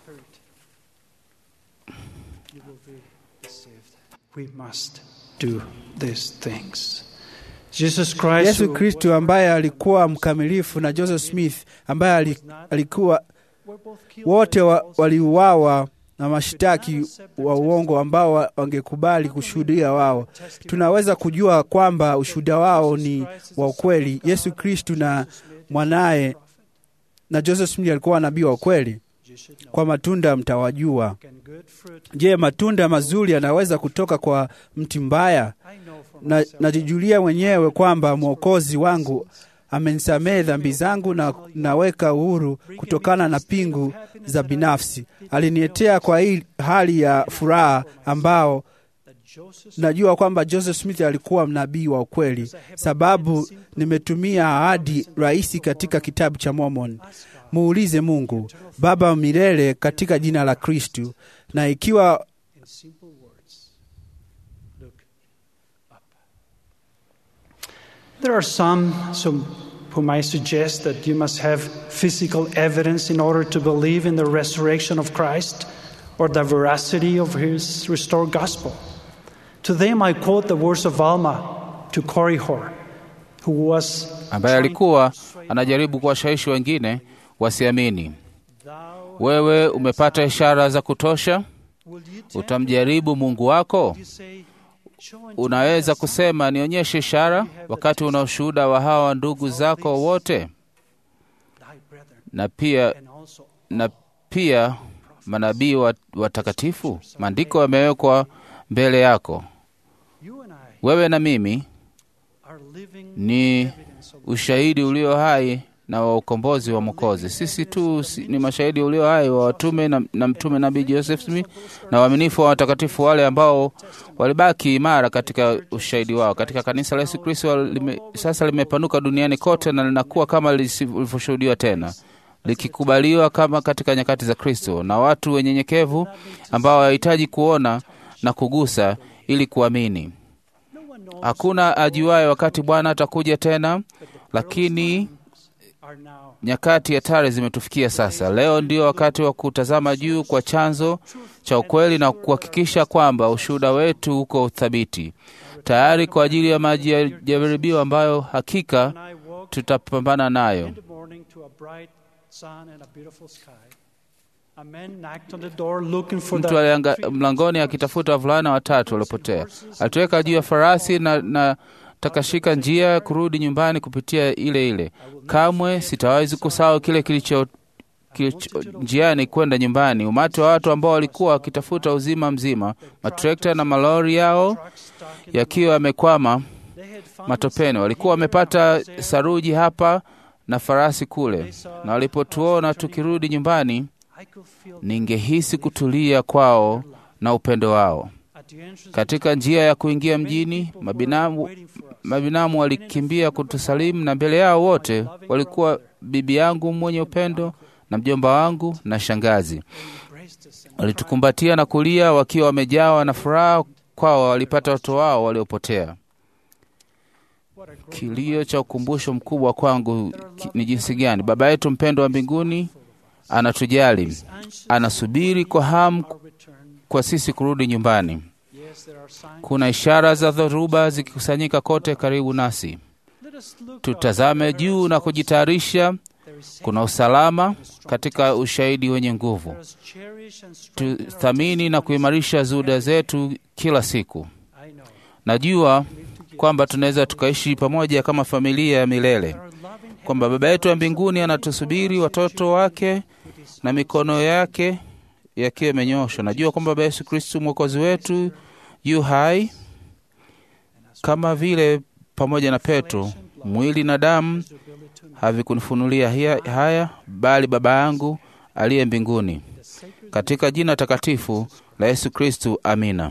We must do these things. Jesus Christ, Yesu Kristu ambaye alikuwa mkamilifu na Joseph Smith ambaye alikuwa wote wa, waliuawa na mashtaki wa uongo ambao wangekubali kushuhudia wao. Tunaweza kujua kwamba ushuhuda wao ni wa ukweli. Yesu Kristu na mwanaye na Joseph Smith alikuwa nabii wa ukweli. Kwa matunda mtawajua. Je, matunda mazuri yanaweza kutoka kwa mti mbaya? Na najijulia mwenyewe kwamba Mwokozi wangu amenisamehe dhambi zangu na naweka uhuru kutokana na pingu za binafsi. Alinietea kwa hii hali ya furaha ambao najua kwamba Joseph Smith alikuwa mnabii wa ukweli, sababu nimetumia ahadi rahisi katika kitabu cha Mormon. Muulize Mungu Baba wa milele katika jina la Kristu, na ikiwa There are some, some whom I suggest that you must have physical evidence in order to believe in the resurrection of Christ or the veracity of his restored gospel. To them I quote the words of Alma to Korihor, who was ambaye alikuwa anajaribu kuwashawishi wengine wasiamini. Wewe umepata ishara za kutosha, utamjaribu Mungu wako? Unaweza kusema nionyeshe ishara, wakati una ushuhuda wa hawa ndugu zako wote, na pia, na pia manabii watakatifu. Maandiko yamewekwa mbele yako. Wewe na mimi ni ushahidi ulio hai na wa ukombozi wa Mwokozi. Sisi tu si, ni mashahidi ulio hai wa watume na, na mtume nabii Joseph Smith na waaminifu wa watakatifu wale ambao walibaki imara katika ushahidi wao. Katika kanisa la Yesu Kristo lime, sasa limepanuka duniani kote na linakuwa kama lilivyoshuhudiwa tena likikubaliwa kama katika nyakati za Kristo na watu wenyenyekevu ambao hawahitaji kuona na kugusa ili kuamini. Hakuna ajuaye wakati Bwana atakuja tena, lakini nyakati hatari zimetufikia sasa. Leo ndio wakati wa kutazama juu kwa chanzo cha ukweli na kuhakikisha kwamba ushuhuda wetu uko thabiti, tayari kwa ajili ya maji ya jaribio ambayo hakika tutapambana nayo. Mtu alianga mlangoni akitafuta wavulana watatu waliopotea. Alitoweka juu ya farasi na, na takashika njia kurudi nyumbani kupitia ile ile. Kamwe sitawezi kusahau kile kilicho, kilicho njiani kwenda nyumbani. Umati wa watu ambao walikuwa wakitafuta uzima mzima, matrekta na malori yao yakiwa yamekwama matopeni. Walikuwa wamepata saruji hapa na farasi kule, na walipotuona tukirudi nyumbani, ningehisi kutulia kwao na upendo wao. Katika njia ya kuingia mjini, mabinamu, mabinamu walikimbia kutusalimu, na mbele yao wote walikuwa bibi yangu mwenye upendo na mjomba wangu na shangazi. Walitukumbatia na kulia wakiwa wamejawa na furaha, kwao walipata watoto wao waliopotea. Kilio cha ukumbusho mkubwa kwangu ni jinsi gani Baba yetu mpendwa wa mbinguni anatujali, anasubiri kwa hamu kwa sisi kurudi nyumbani. Kuna ishara za dhoruba zikikusanyika kote karibu nasi. Tutazame juu na kujitayarisha. Kuna usalama katika ushahidi wenye nguvu. Tuthamini na kuimarisha zuhuda zetu kila siku. Najua kwamba tunaweza tukaishi pamoja kama familia ya milele, kwamba Baba yetu wa mbinguni anatusubiri watoto wake na mikono yake yakiwa yamenyoshwa. Najua kwamba Baba Yesu Kristu mwokozi wetu yu hai, kama vile pamoja na Petro, mwili na damu havikunifunulia hia- haya, bali Baba yangu aliye mbinguni. Katika jina takatifu la Yesu Kristu, amina.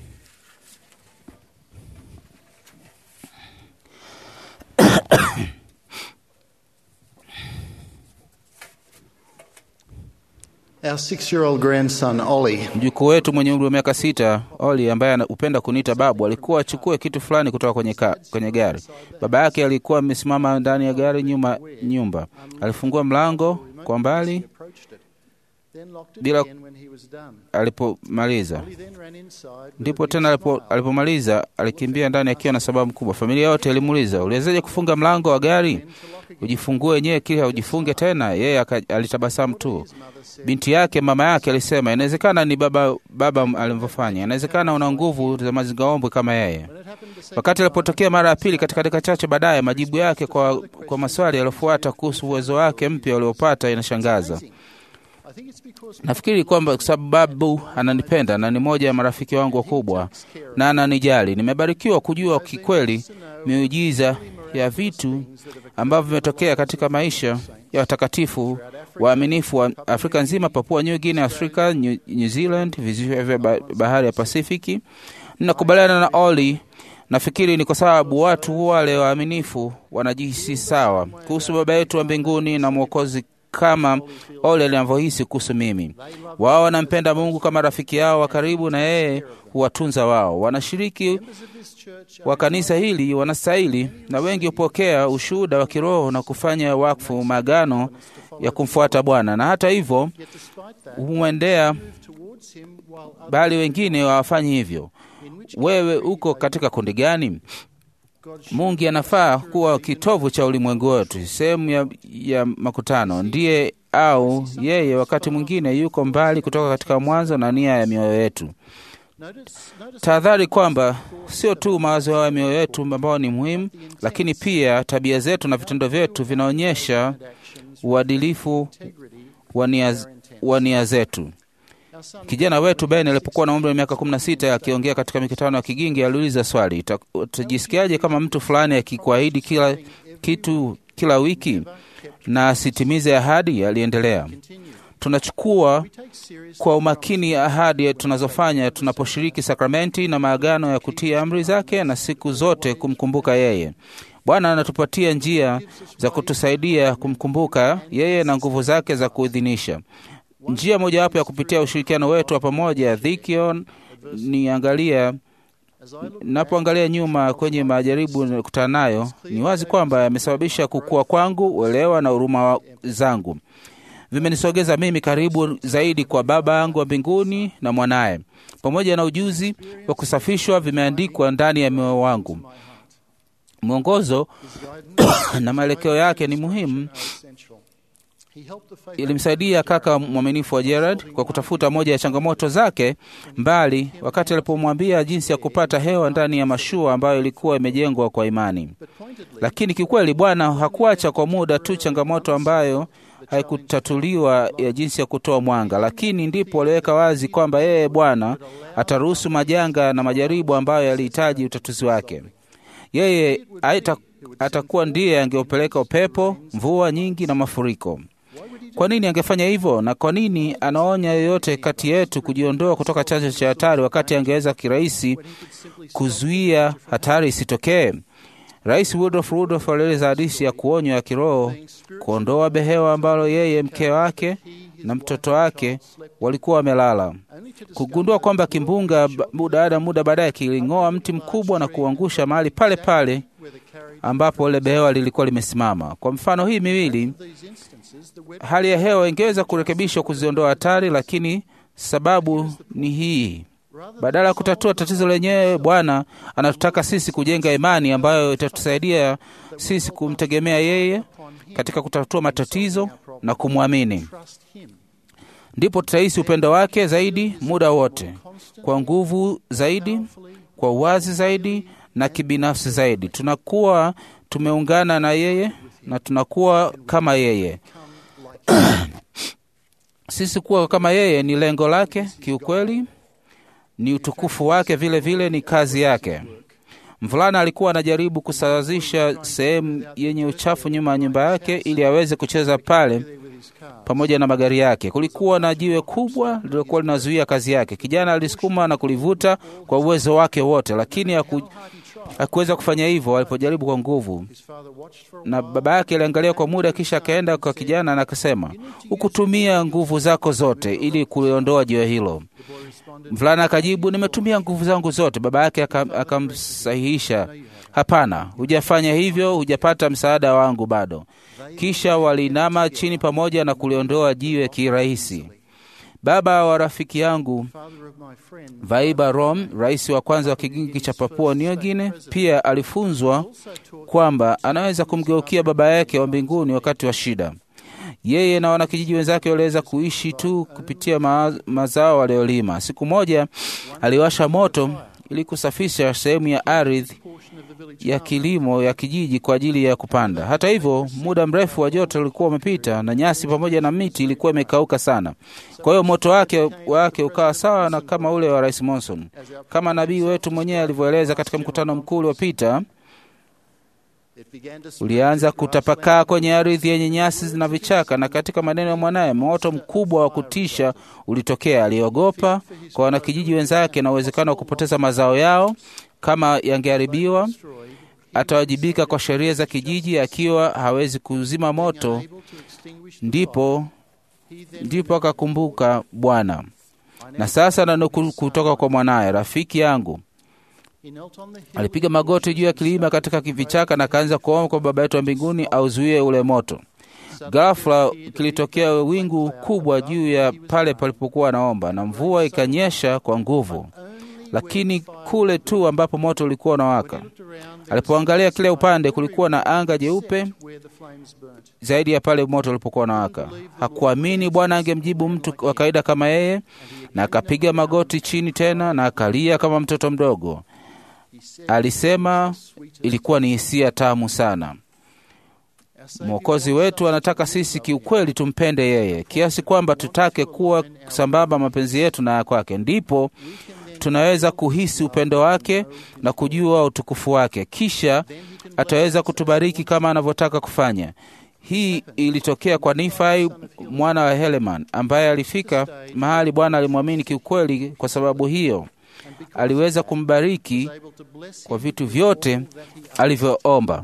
Our six year old grandson, Ollie, Mjukuu wetu mwenye umri wa miaka sita, Oli, ambaye hupenda kuniita babu, alikuwa achukue kitu fulani kutoka kwenye, ka, kwenye gari. Baba yake alikuwa amesimama ndani ya gari nyuma nyumba. Alifungua mlango kwa mbali approached it, then locked it bila again when he was done. alipomaliza. Ollie then ran inside with Ndipo a big tena alipo, smile. alipomaliza alikimbia ndani akiwa na sababu kubwa. Familia yote ilimuuliza, uliwezaje kufunga mlango wa gari? Ujifungue wenyewe kile ujifunge tena. Yeye aka- alitabasamu tu. Binti yake mama yake alisema, inawezekana ni baba baba alivyofanya, inawezekana una nguvu za mazingaombwe kama yeye. Wakati alipotokea mara ya pili katika dakika chache baadaye, majibu yake kwa, kwa maswali yaliyofuata kuhusu uwezo wake mpya uliopata inashangaza. I think it's because Nafikiri kwamba kwa sababu babu ananipenda na ni moja ya marafiki wangu wakubwa na ananijali. Nimebarikiwa kujua kikweli miujiza ya vitu ambavyo vimetokea katika maisha ya watakatifu waaminifu wa Afrika nzima, Papua New Guinea, Afrika, New, New Zealand, visiwa vya ba- bahari ya Pasifiki. Ninakubaliana na Oli. Nafikiri ni kwa sababu watu wale waaminifu wanajihisi sawa kuhusu Baba yetu wa mbinguni na Mwokozi kama Ole anavyohisi kuhusu mimi. Wao wanampenda Mungu kama rafiki yao wa karibu, na yeye huwatunza wao. Wanashiriki wa kanisa hili wanastahili, na wengi hupokea ushuhuda wa kiroho na kufanya wakfu maagano ya kumfuata Bwana, na hata hivyo humwendea, towards him while others bali wengine hawafanyi hivyo. Wewe uko katika kundi gani? Mungu anafaa kuwa kitovu cha ulimwengu wetu, sehemu ya, ya makutano. Ndiye au yeye wakati mwingine yuko mbali kutoka katika mwanzo na nia ya mioyo yetu. Tahadhari kwamba sio tu mawazo ya mioyo yetu ambao ni muhimu, lakini pia tabia zetu na vitendo vyetu vinaonyesha uadilifu wa nia wa nia zetu. Kijana wetu Ben alipokuwa na umri wa miaka kumi na sita akiongea katika mikutano ya kigingi aliuliza swali, "Uta- utajisikiaje kama mtu fulani akikuahidi kila kitu kila wiki na asitimize ahadi? Aliendelea, tunachukua kwa umakini ahadi tunazofanya tunaposhiriki sakramenti na maagano ya kutii amri zake na siku zote kumkumbuka yeye. Bwana anatupatia njia za kutusaidia kumkumbuka yeye na nguvu zake za kuidhinisha. Njia mojawapo ya kupitia ushirikiano wetu wa pamoja Dhikion ni angalia napoangalia nyuma kwenye majaribu niliyokutana nayo, ni wazi kwamba yamesababisha kukua kwangu, uelewa na huruma wa- zangu. Vimenisogeza mimi karibu zaidi kwa Baba yangu wa mbinguni na mwanaye, pamoja na ujuzi wa kusafishwa vimeandikwa ndani ya moyo wangu. Mwongozo na maelekeo yake ni muhimu essential. He helped the faithful ilimsaidia kaka mwaminifu wa Gerard kwa kutafuta moja ya changamoto zake mbali, wakati alipomwambia jinsi ya kupata hewa ndani ya mashua ambayo ilikuwa imejengwa kwa imani. Lakini kikweli Bwana hakuacha kwa muda tu changamoto ambayo haikutatuliwa ya jinsi ya kutoa mwanga, lakini ndipo aliweka wazi kwamba yeye Bwana ataruhusu majanga na majaribu ambayo yalihitaji utatuzi wake. Yeye haita- atakuwa ndiye angeupeleka upepo, mvua nyingi na mafuriko. Kwa nini angefanya hivyo? Na kwa nini anaonya yoyote kati yetu kujiondoa kutoka chanzo cha hatari, wakati angeweza kirahisi kuzuia hatari isitokee? Rais Woodruff Woodruff alieleza hadithi ya kuonywa ya kiroho, kuondoa behewa ambalo yeye, mke wake na mtoto wake walikuwa wamelala, kugundua kwamba kimbunga ba- muda muda baadaye kiling'oa mti mkubwa na kuangusha mahali pale pale ambapo ile behewa lilikuwa limesimama. Kwa mfano hii miwili, hali ya hewa ingeweza kurekebishwa kuziondoa hatari, lakini sababu ni hii. Badala ya kutatua tatizo lenyewe, Bwana anatutaka sisi kujenga imani ambayo itatusaidia sisi kumtegemea yeye katika kutatua matatizo na kumwamini. Ndipo tutahisi upendo wake zaidi muda wote, kwa nguvu zaidi, kwa uwazi zaidi na kibinafsi zaidi. Tunakuwa tumeungana na yeye na tunakuwa kama yeye. Sisi kuwa kama yeye ni lengo lake, kiukweli ni utukufu wake, vile vile ni kazi yake. Mvulana alikuwa anajaribu kusawazisha sehemu yenye uchafu nyuma ya nyumba yake ili aweze kucheza pale pamoja na magari yake. Kulikuwa na jiwe kubwa lililokuwa linazuia kazi yake. Kijana alisukuma na kulivuta kwa uwezo wake wote, lakini haku, hakuweza kufanya hivyo alipojaribu kwa nguvu, na baba yake aliangalia kwa muda, kisha akaenda kwa kijana na akasema, hukutumia nguvu zako zote ili kuliondoa jiwe hilo. Mvulana akajibu, nimetumia nguvu zangu zote. Baba yake akamsahihisha, hapana, hujafanya hivyo, hujapata msaada wangu bado. Kisha walinama chini pamoja na kuliondoa jiwe kirahisi. Baba wa rafiki yangu Vaiba Rom, rais wa kwanza wa kigingi cha Papua New Guinea, pia alifunzwa kwamba anaweza kumgeukia baba yake wa mbinguni wakati wa shida. Yeye na wanakijiji wenzake waliweza kuishi tu kupitia ma mazao waliolima. Siku moja aliwasha moto ili kusafisha sehemu ya ardhi ya kilimo ya kijiji kwa ajili ya kupanda. Hata hivyo, muda mrefu wa joto ulikuwa umepita na nyasi pamoja na miti ilikuwa imekauka sana. Kwa hiyo moto wake wake ukawa sawa na kama ule wa Rais Monson, kama nabii wetu mwenyewe alivyoeleza katika mkutano mkuu uliopita ulianza kutapakaa kwenye ardhi yenye nyasi na vichaka, na katika maneno ya mwanaye, moto mkubwa wa kutisha ulitokea. Aliogopa kwa wanakijiji wenzake na uwezekano wa kupoteza mazao yao kama yangeharibiwa. Atawajibika kwa sheria za kijiji akiwa hawezi kuzima moto. Ndipo ndipo akakumbuka Bwana. Na sasa nanukuu kutoka kwa mwanaye, rafiki yangu alipiga magoti juu ya kilima katika kivichaka na akaanza kuomba kwa Baba yetu wa mbinguni auzuie ule moto. Ghafla kilitokea wingu kubwa juu ya pale palipokuwa anaomba, na mvua ikanyesha kwa nguvu, lakini kule tu ambapo moto ulikuwa unawaka. Alipoangalia kile upande, kulikuwa na anga jeupe zaidi ya pale moto ulipokuwa unawaka. Hakuamini Bwana angemjibu mtu wa kawaida kama yeye, na akapiga magoti chini tena na akalia kama mtoto mdogo. Alisema ilikuwa ni hisia tamu sana. Mwokozi wetu anataka sisi kiukweli tumpende yeye kiasi kwamba tutake kuwa sambamba mapenzi yetu na ya kwake, ndipo tunaweza kuhisi upendo wake na kujua utukufu wake, kisha ataweza kutubariki kama anavyotaka kufanya. Hii ilitokea kwa Nifai mwana wa Heleman ambaye alifika mahali Bwana alimwamini kiukweli. Kwa sababu hiyo aliweza kumbariki kwa vitu vyote alivyoomba.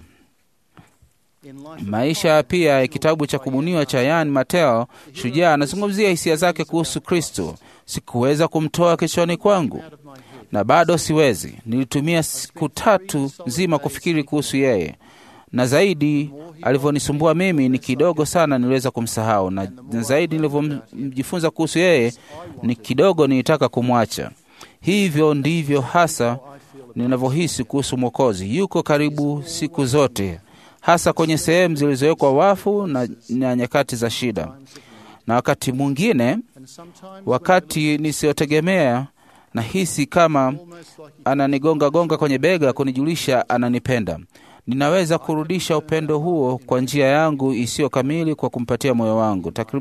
Maisha pia ya kitabu cha kubuniwa cha Yan Mateo, shujaa anazungumzia hisia zake kuhusu Kristo. Sikuweza kumtoa kichwani kwangu na bado siwezi. Nilitumia siku tatu nzima kufikiri kuhusu yeye, na zaidi alivyonisumbua mimi ni kidogo sana niliweza kumsahau, na zaidi nilivyomjifunza kuhusu yeye ni kidogo nilitaka kumwacha. Hivyo ndivyo hasa ninavyohisi kuhusu Mwokozi. Yuko karibu siku zote, hasa kwenye sehemu zilizowekwa wafu na, na nyakati za shida, na wakati mwingine, wakati nisiotegemea, nahisi kama ananigonga gonga kwenye bega kunijulisha ananipenda. Ninaweza kurudisha upendo huo kwa njia yangu isiyo kamili kwa kumpatia moyo wangu. Takrib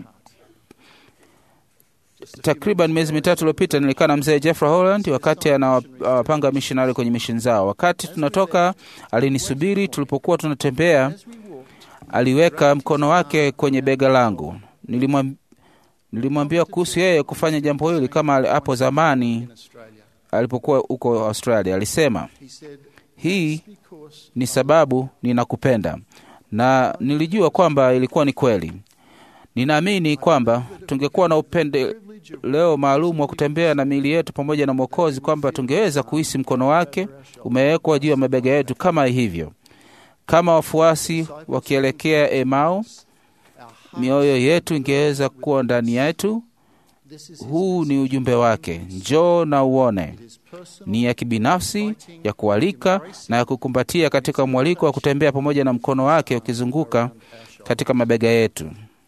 takriban miezi mitatu iliyopita nilikaa na mzee Jeffrey Holland wakati anawapanga mishonari kwenye misheni zao. Wakati tunatoka, alinisubiri. Tulipokuwa tunatembea, aliweka mkono wake kwenye bega langu. Nilimwambia nilimwambia kuhusu yeye kufanya jambo hili kama hapo zamani alipokuwa huko Australia. Alisema hii ni sababu ninakupenda, na nilijua kwamba ilikuwa ni kweli. Ninaamini kwamba tungekuwa na upendeleo maalum wa kutembea na miili yetu pamoja na Mwokozi, kwamba tungeweza kuhisi mkono wake umewekwa juu ya mabega yetu kama hivyo, kama wafuasi wakielekea Emau, mioyo yetu ingeweza kuwa ndani yetu. Huu ni ujumbe wake, njoo na uone. Ni ya kibinafsi, ya kualika na ya kukumbatia, katika mwaliko wa kutembea pamoja na mkono wake ukizunguka katika mabega yetu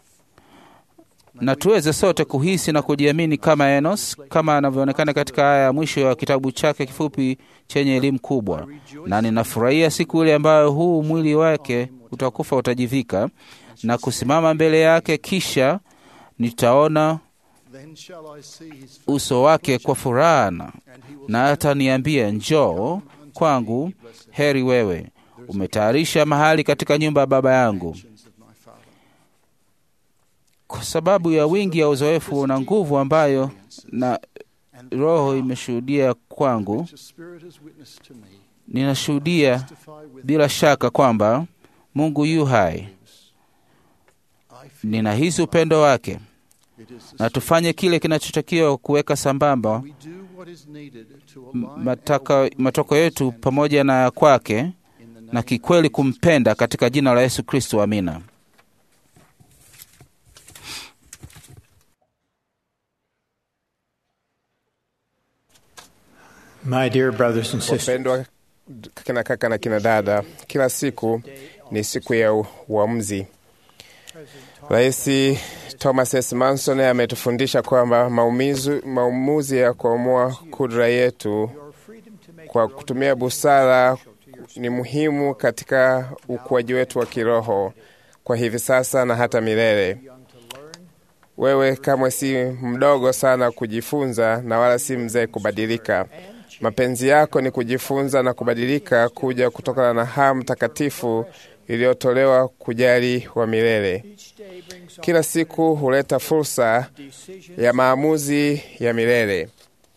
na tuweze sote kuhisi na kujiamini kama Enos, kama anavyoonekana katika aya ya mwisho ya kitabu chake kifupi chenye elimu kubwa. Na ninafurahia siku ile ambayo huu mwili wake utakufa, utajivika na kusimama mbele yake, kisha nitaona uso wake kwa furaha, na- na ataniambia njoo kwangu, heri wewe, umetayarisha mahali katika nyumba ya Baba yangu. Kwa sababu ya wingi ya uzoefu na nguvu ambayo na Roho imeshuhudia kwangu, ninashuhudia bila shaka kwamba Mungu yu hai. Ninahisi upendo wake, na tufanye kile kinachotakiwa kuweka sambamba m- mataka, matoko yetu pamoja na ya kwake, na kikweli kumpenda katika jina la Yesu Kristo. Amina. My dear brothers and sisters, Wapendwa kina kaka na kina dada, kila siku ni siku ya u- uamuzi. Rais Thomas S. Manson ametufundisha kwamba maumizu, maamuzi ya kuamua kudra yetu kwa kutumia busara ni muhimu katika ukuaji wetu wa kiroho kwa hivi sasa na hata milele. Wewe kamwe si mdogo sana kujifunza na wala si mzee kubadilika. Mapenzi yako ni kujifunza na kubadilika kuja kutokana na hamu takatifu iliyotolewa kujali wa milele. Kila siku huleta fursa ya maamuzi ya milele.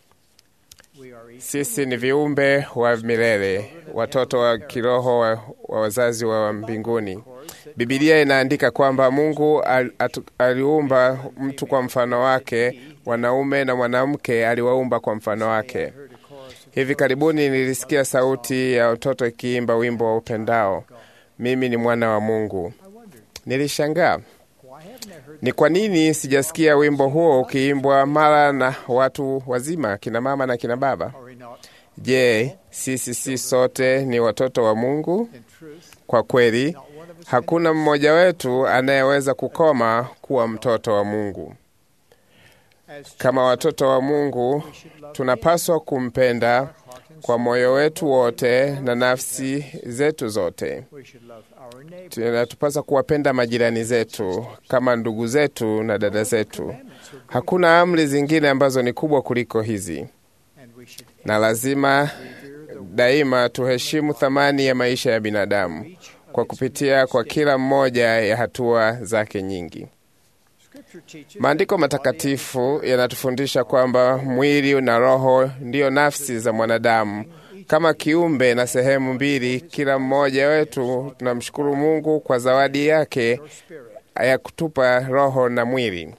Sisi ni viumbe wa milele, watoto wa kiroho wa, wa wazazi wa mbinguni. Bibilia inaandika kwamba Mungu al, atu, aliumba mtu kwa mfano wake, wanaume na mwanamke aliwaumba kwa mfano wake. Hivi karibuni nilisikia sauti ya watoto ikiimba wimbo wa upendao, mimi ni mwana wa Mungu. Nilishangaa ni kwa nini sijasikia wimbo huo ukiimbwa mara na watu wazima, kina mama na kina baba. Je, sisi si sote ni watoto wa Mungu? Kwa kweli, hakuna mmoja wetu anayeweza kukoma kuwa mtoto wa Mungu. Kama watoto wa Mungu, tunapaswa kumpenda kwa moyo wetu wote na nafsi zetu zote. Tunatupasa kuwapenda majirani zetu kama ndugu zetu na dada zetu. Hakuna amri zingine ambazo ni kubwa kuliko hizi, na lazima daima tuheshimu thamani ya maisha ya binadamu kwa kupitia kwa kila mmoja ya hatua zake nyingi. Maandiko matakatifu yanatufundisha kwamba mwili na roho ndiyo nafsi za mwanadamu kama kiumbe na sehemu mbili. Kila mmoja wetu tunamshukuru Mungu kwa zawadi yake ya kutupa roho na mwili.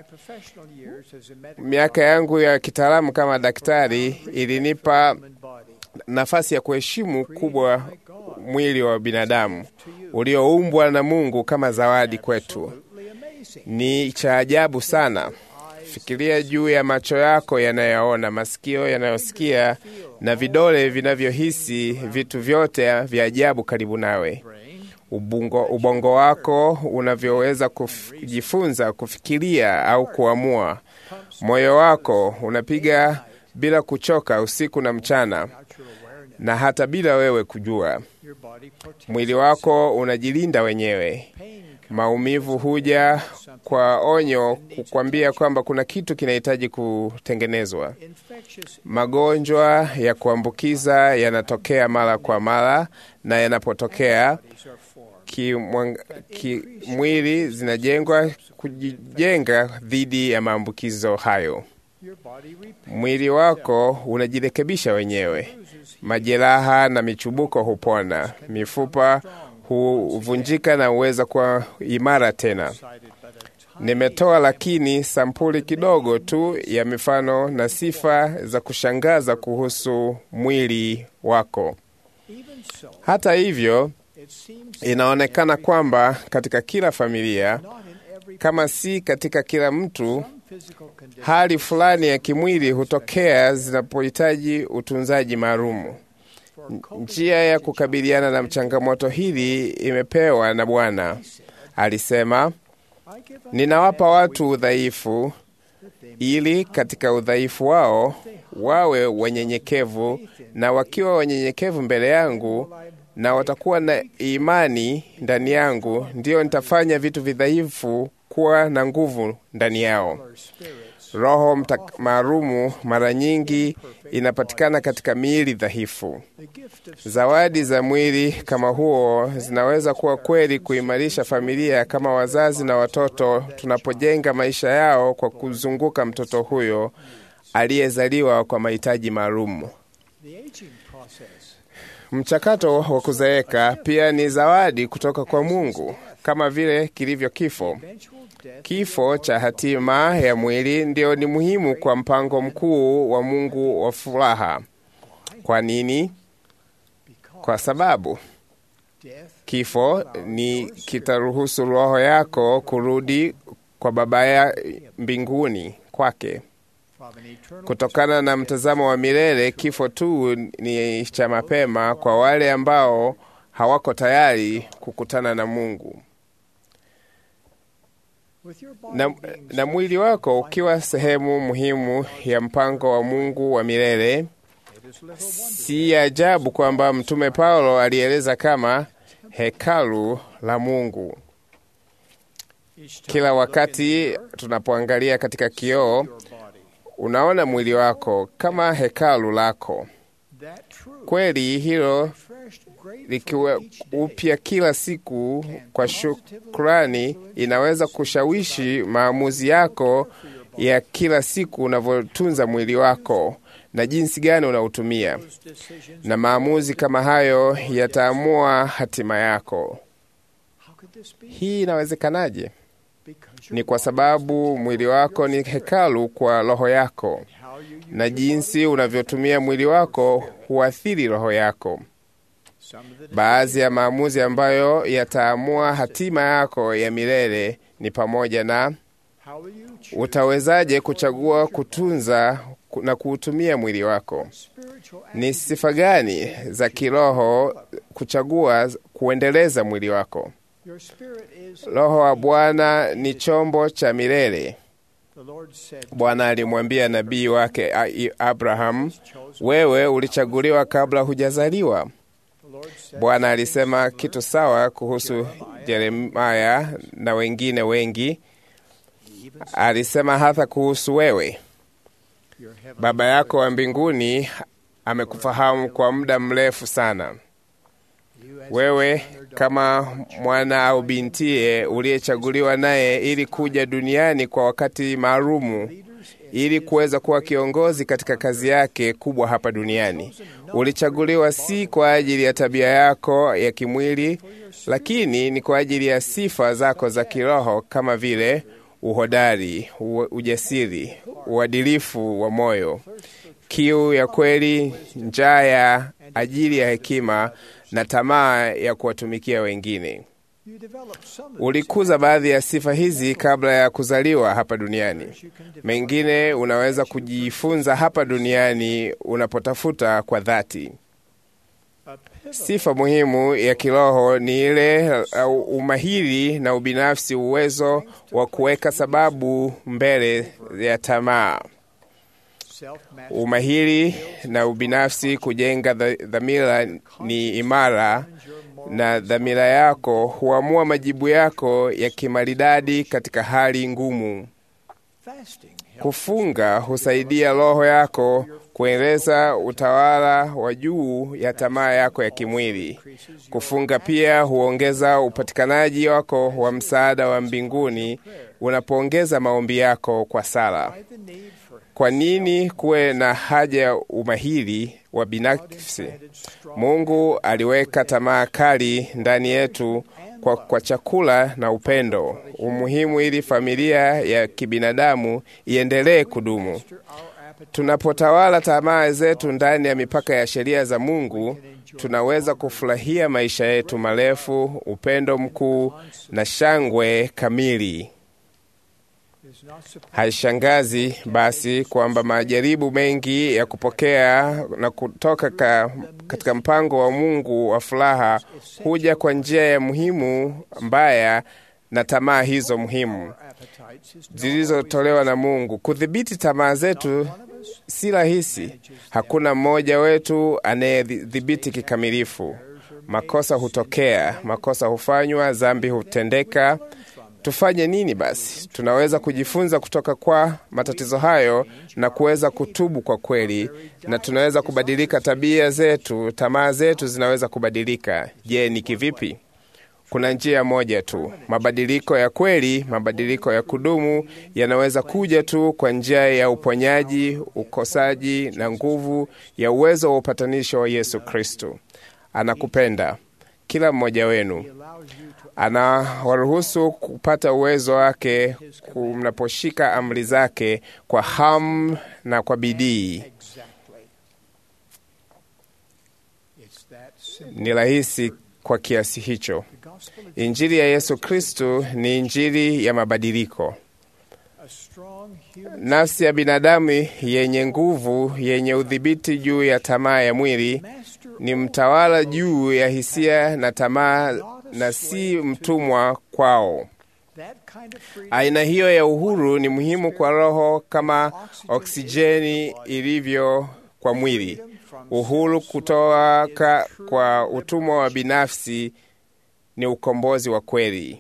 Miaka yangu ya kitaalamu kama daktari ilinipa nafasi ya kuheshimu kubwa mwili wa binadamu ulioumbwa na Mungu kama zawadi kwetu. Ni cha ajabu sana. Fikiria juu ya macho yako yanayoona, masikio yanayosikia, na vidole vinavyohisi vitu vyote vya ajabu karibu nawe. Ubongo, ubongo wako unavyoweza kujifunza kufikiria au kuamua. Moyo wako unapiga bila kuchoka usiku na mchana, na hata bila wewe kujua. Mwili wako unajilinda wenyewe. Maumivu huja kwa onyo, kukwambia kwamba kuna kitu kinahitaji kutengenezwa. Magonjwa ya kuambukiza yanatokea mara kwa mara, na yanapotokea kimwili zinajengwa kujijenga dhidi ya maambukizo hayo. Mwili wako unajirekebisha wenyewe. Majeraha na michubuko hupona, mifupa huvunjika na huweza kuwa imara tena. Nimetoa lakini sampuli kidogo tu ya mifano na sifa za kushangaza kuhusu mwili wako. Hata hivyo, inaonekana kwamba katika kila familia, kama si katika kila mtu, hali fulani ya kimwili hutokea zinapohitaji utunzaji maalumu. Njia ya kukabiliana na changamoto hili imepewa na Bwana. Alisema, ninawapa watu udhaifu, ili katika udhaifu wao wawe wanyenyekevu, na wakiwa wanyenyekevu mbele yangu na watakuwa na imani ndani yangu, ndiyo nitafanya vitu vidhaifu kuwa na nguvu ndani yao. Roho mta- maalumu mara nyingi inapatikana katika miili dhaifu. Zawadi za mwili kama huo zinaweza kuwa kweli kuimarisha familia kama wazazi na watoto tunapojenga maisha yao kwa kuzunguka mtoto huyo aliyezaliwa kwa mahitaji maalum. Mchakato wa kuzeeka pia ni zawadi kutoka kwa Mungu, kama vile kilivyo kifo. Kifo cha hatima ya mwili ndio ni muhimu kwa mpango mkuu wa Mungu wa furaha. Kwa nini? Kwa sababu kifo ni kitaruhusu roho yako kurudi kwa Baba ya mbinguni kwake. Kutokana na mtazamo wa milele, kifo tu ni cha mapema kwa wale ambao hawako tayari kukutana na Mungu. Na, na mwili wako ukiwa sehemu muhimu ya mpango wa Mungu wa milele, si ajabu kwamba Mtume Paulo alieleza kama hekalu la Mungu. Kila wakati tunapoangalia katika kioo, unaona mwili wako kama hekalu lako. Kweli hilo likiwa upya kila siku kwa shukrani, inaweza kushawishi maamuzi yako ya kila siku unavyotunza mwili wako na jinsi gani unautumia, na maamuzi kama hayo yataamua hatima yako. Hii inawezekanaje? Ni kwa sababu mwili wako ni hekalu kwa roho yako, na jinsi unavyotumia mwili wako huathiri roho yako. Baadhi ya maamuzi ambayo yataamua hatima yako ya milele ni pamoja na utawezaje kuchagua kutunza na kuutumia mwili wako. Ni sifa gani za kiroho kuchagua kuendeleza mwili wako. Roho wa Bwana ni chombo cha milele. Bwana alimwambia nabii wake Abraham, wewe ulichaguliwa kabla hujazaliwa. Bwana alisema kitu sawa kuhusu Yeremaya na wengine wengi. Alisema hata kuhusu wewe. Baba yako wa mbinguni amekufahamu kwa muda mrefu sana. Wewe kama mwana au bintiye uliyechaguliwa naye ili kuja duniani kwa wakati maalumu ili kuweza kuwa kiongozi katika kazi yake kubwa hapa duniani. Ulichaguliwa si kwa ajili ya tabia yako ya kimwili, lakini ni kwa ajili ya sifa zako za kiroho kama vile uhodari, ujasiri, uadilifu wa moyo, kiu ya kweli, njaa ya ajili ya hekima na tamaa ya kuwatumikia wengine. Ulikuza baadhi ya sifa hizi kabla ya kuzaliwa hapa duniani. Mengine unaweza kujifunza hapa duniani unapotafuta kwa dhati. Sifa muhimu ya kiroho ni ile uh, umahiri na ubinafsi, uwezo wa kuweka sababu mbele ya tamaa. Umahiri na ubinafsi, kujenga dhamira ni imara, na dhamira yako huamua majibu yako ya kimaridadi katika hali ngumu. Kufunga husaidia roho yako kueleza utawala wa juu ya tamaa yako ya kimwili. Kufunga pia huongeza upatikanaji wako wa msaada wa mbinguni unapoongeza maombi yako kwa sala. Kwa nini kuwe na haja ya umahiri wa binafsi? Mungu aliweka tamaa kali ndani yetu kwa, kwa chakula na upendo, umuhimu ili familia ya kibinadamu iendelee kudumu. Tunapotawala tamaa zetu ndani ya mipaka ya sheria za Mungu, tunaweza kufurahia maisha yetu marefu, upendo mkuu na shangwe kamili. Haishangazi basi kwamba majaribu mengi ya kupokea na kutoka ka, katika mpango wa Mungu wa furaha huja kwa njia ya muhimu mbaya na tamaa hizo muhimu zilizotolewa na Mungu. Kudhibiti tamaa zetu si rahisi. Hakuna mmoja wetu anayedhibiti kikamilifu. Makosa hutokea, makosa hufanywa, dhambi hutendeka, Tufanye nini basi? Tunaweza kujifunza kutoka kwa matatizo hayo na kuweza kutubu kwa kweli, na tunaweza kubadilika tabia zetu, tamaa zetu zinaweza kubadilika. Je, ni kivipi? Kuna njia moja tu. Mabadiliko ya kweli, mabadiliko ya kudumu yanaweza kuja tu kwa njia ya uponyaji, ukosaji na nguvu ya uwezo wa upatanisho wa Yesu Kristo. Anakupenda kila mmoja wenu, anawaruhusu kupata uwezo wake mnaposhika amri zake kwa hamu na kwa bidii. Ni rahisi kwa kiasi hicho. Injili ya Yesu Kristo ni injili ya mabadiliko. Nafsi ya binadamu yenye nguvu, yenye udhibiti juu ya tamaa ya mwili, ni mtawala juu ya hisia na tamaa, na si mtumwa kwao. Aina hiyo ya uhuru ni muhimu kwa roho kama oksijeni ilivyo kwa mwili. Uhuru kutoka kwa utumwa wa binafsi ni ukombozi wa kweli.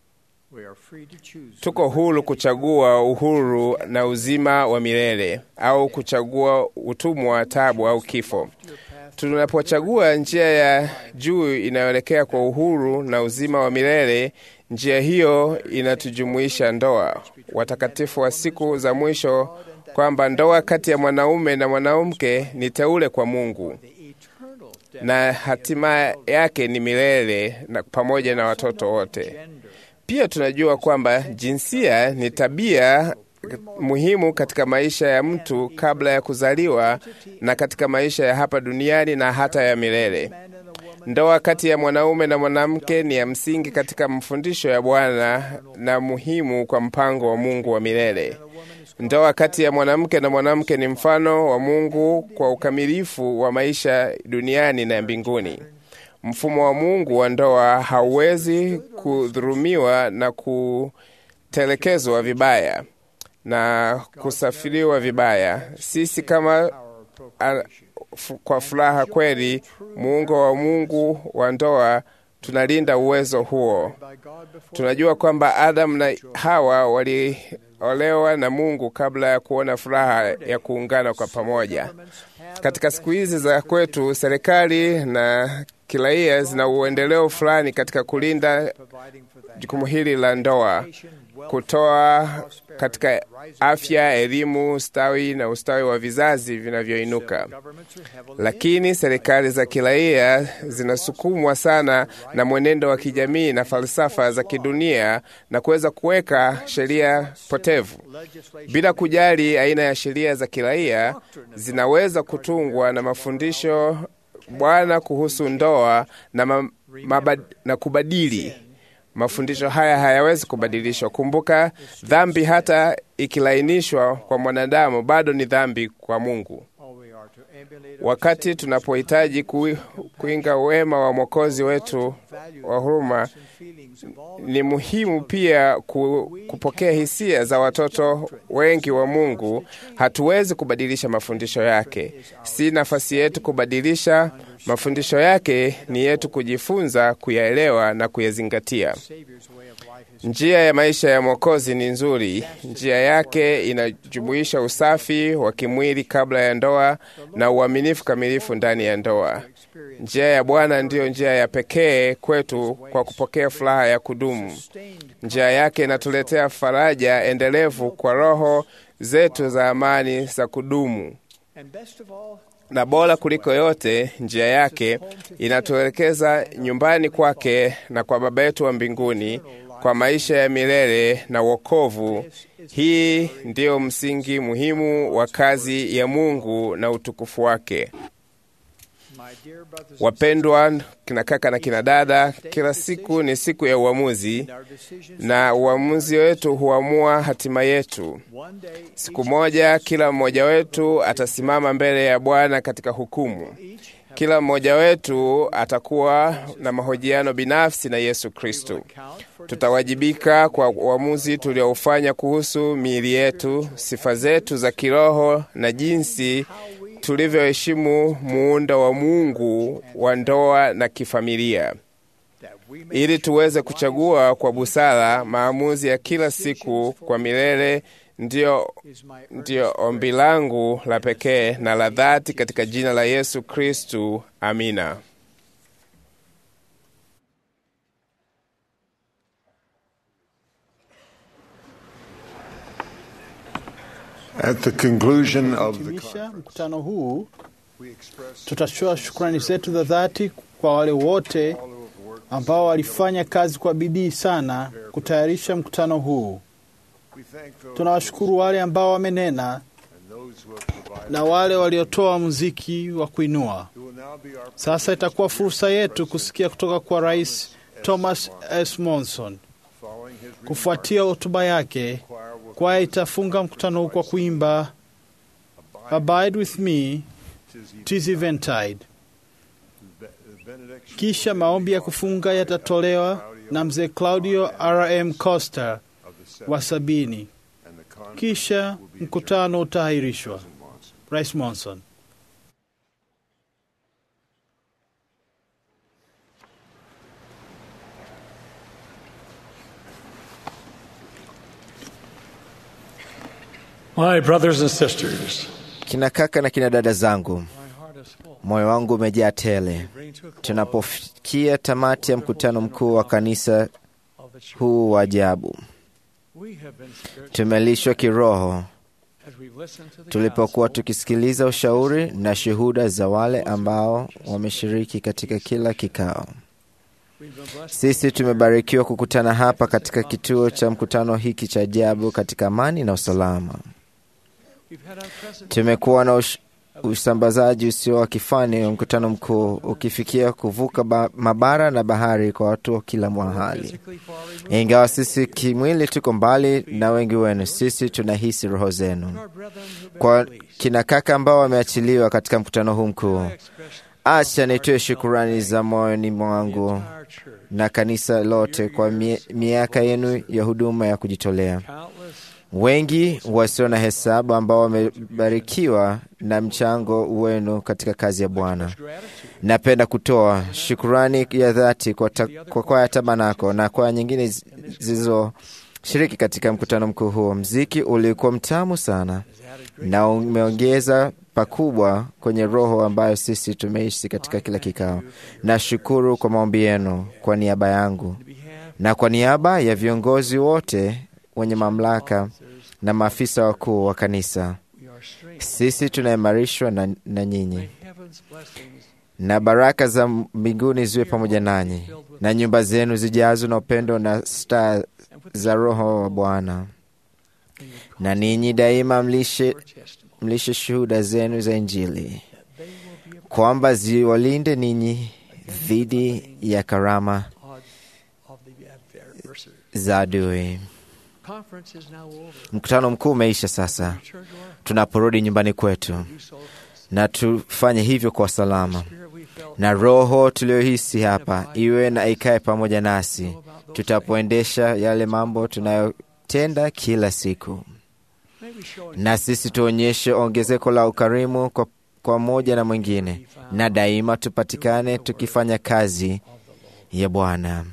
Tuko huru kuchagua uhuru na uzima wa milele au kuchagua utumwa, tabu au kifo. Tunapochagua njia ya juu inayoelekea kwa uhuru na uzima wa milele, njia hiyo inatujumuisha ndoa, watakatifu wa siku za mwisho, kwamba ndoa kati ya mwanaume na mwanamke ni teule kwa Mungu na hatima yake ni milele na pamoja na watoto wote. Pia tunajua kwamba jinsia ni tabia muhimu katika maisha ya mtu kabla ya kuzaliwa na katika maisha ya hapa duniani na hata ya milele. Ndoa kati ya mwanaume na mwanamke ni ya msingi katika mafundisho ya Bwana na muhimu kwa mpango wa Mungu wa milele. Ndoa kati ya mwanamke na mwanamke ni mfano wa Mungu kwa ukamilifu wa maisha duniani na mbinguni. Mfumo wa Mungu wa ndoa hauwezi kudhurumiwa na kutelekezwa vibaya na kusafiriwa vibaya. Sisi kama a, f, kwa furaha kweli, muungo wa Mungu wa ndoa tunalinda uwezo huo. Tunajua kwamba Adamu na Hawa waliolewa na Mungu kabla ya kuona furaha ya kuungana kwa pamoja. Katika siku hizi za kwetu, serikali na kiraia zina uendeleo fulani katika kulinda jukumu hili la ndoa, kutoa katika afya, elimu, ustawi na ustawi wa vizazi vinavyoinuka. Lakini serikali za kiraia zinasukumwa sana na mwenendo wa kijamii na falsafa za kidunia na kuweza kuweka sheria potevu bila kujali aina ya sheria za kiraia zinaweza kutungwa na mafundisho Bwana kuhusu ndoa na, ma, mabad, na kubadili mafundisho haya hayawezi kubadilishwa. Kumbuka, dhambi hata ikilainishwa kwa mwanadamu bado ni dhambi kwa Mungu. Wakati tunapohitaji kuinga wema wa Mwokozi wetu wa huruma, ni muhimu pia ku, kupokea hisia za watoto wengi wa Mungu. Hatuwezi kubadilisha mafundisho yake, si nafasi yetu kubadilisha mafundisho yake, ni yetu kujifunza, kuyaelewa na kuyazingatia. Njia ya maisha ya Mwokozi ni nzuri. Njia yake inajumuisha usafi wa kimwili kabla ya ndoa na uaminifu kamilifu ndani ya ndoa. Njia ya Bwana ndiyo njia ya pekee kwetu kwa kupokea furaha ya kudumu. Njia yake inatuletea faraja endelevu kwa roho zetu za amani za kudumu na bora kuliko yote, njia yake inatuelekeza nyumbani kwake na kwa Baba yetu wa mbinguni kwa maisha ya milele na wokovu. Hii ndiyo msingi muhimu wa kazi ya Mungu na utukufu wake. Wapendwa kina kaka na kina dada, kila siku ni siku ya uamuzi, na uamuzi wetu huamua hatima yetu. Siku moja kila mmoja wetu atasimama mbele ya Bwana katika hukumu. Kila mmoja wetu atakuwa na mahojiano binafsi na Yesu Kristo. Tutawajibika kwa uamuzi tulioufanya kuhusu miili yetu, sifa zetu za kiroho na jinsi tulivyoheshimu muundo wa Mungu wa ndoa na kifamilia. ili tuweze kuchagua kwa busara maamuzi ya kila siku kwa milele. Ndiyo, ndiyo ombi langu la pekee na la dhati katika jina la Yesu Kristu. Amina. At the conclusion of the Hitimisha mkutano huu, tutatoa shukrani zetu za dhati kwa wale wote ambao walifanya kazi kwa bidii sana kutayarisha mkutano huu. Tunawashukuru wale ambao wamenena na wale waliotoa muziki wa kuinua. Sasa itakuwa fursa yetu kusikia kutoka kwa Rais Thomas S. Monson. Kufuatia hotuba yake, kwaya itafunga mkutano huu kwa kuimba Abide with me, tis eventide. Kisha maombi ya kufunga yatatolewa na mzee Claudio RM Costa wa sabini. Kisha mkutano utaahirishwa. Rais Monson. My brothers and sisters, Kina kaka na kina dada zangu, moyo wangu umejaa tele tunapofikia tamati ya mkutano mkuu wa kanisa huu wa ajabu. Tumelishwa kiroho tulipokuwa tukisikiliza ushauri na shuhuda za wale ambao wameshiriki katika kila kikao. Sisi tumebarikiwa kukutana hapa katika kituo cha mkutano hiki cha ajabu katika amani na usalama. Tumekuwa na ush, usambazaji usio wa kifani wa mkutano mkuu ukifikia kuvuka ba, mabara na bahari kwa watu wa kila mahali. Ingawa sisi kimwili tuko mbali na wengi wenu, sisi tunahisi roho zenu. Kwa kina kaka ambao wameachiliwa katika mkutano huu mkuu, acha nitoe shukurani za moyoni mwangu na kanisa lote kwa mie, miaka yenu ya huduma ya kujitolea wengi wasio na hesabu ambao wamebarikiwa na mchango wenu katika kazi ya Bwana. Napenda kutoa shukurani ya dhati kwa, ta, kwa kwaya Tabanako na kwaya nyingine zilizoshiriki katika mkutano mkuu huo. Mziki ulikuwa mtamu sana na umeongeza pakubwa kwenye roho ambayo sisi tumeishi katika kila kikao. Nashukuru kwa maombi yenu kwa niaba yangu na kwa niaba ya viongozi wote wenye mamlaka na maafisa wakuu wa kanisa. Sisi tunaimarishwa na, na nyinyi, na baraka za mbinguni ziwe pamoja nanyi, na nyumba zenu zijazwe na upendo na staa za Roho wa Bwana, na ninyi daima mlishe, mlishe shuhuda zenu za Injili, kwamba ziwalinde ninyi dhidi ya karama za adui. Mkutano mkuu umeisha sasa. Tunaporudi nyumbani kwetu, na tufanye hivyo kwa salama, na roho tuliyohisi hapa iwe na ikae pamoja nasi tutapoendesha yale mambo tunayotenda kila siku, na sisi tuonyeshe ongezeko la ukarimu kwa, kwa moja na mwingine, na daima tupatikane tukifanya kazi ya Bwana.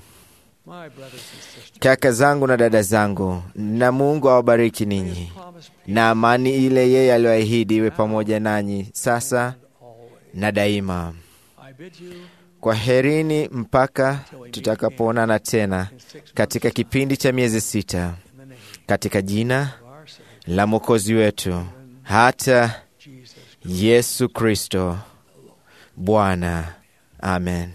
Kaka zangu na dada zangu, na Mungu awabariki ninyi, na amani ile yeye aliyoahidi iwe pamoja nanyi sasa na daima. Kwa herini mpaka tutakapoonana tena katika kipindi cha miezi sita, katika jina la Mwokozi wetu hata Yesu Kristo Bwana. Amen.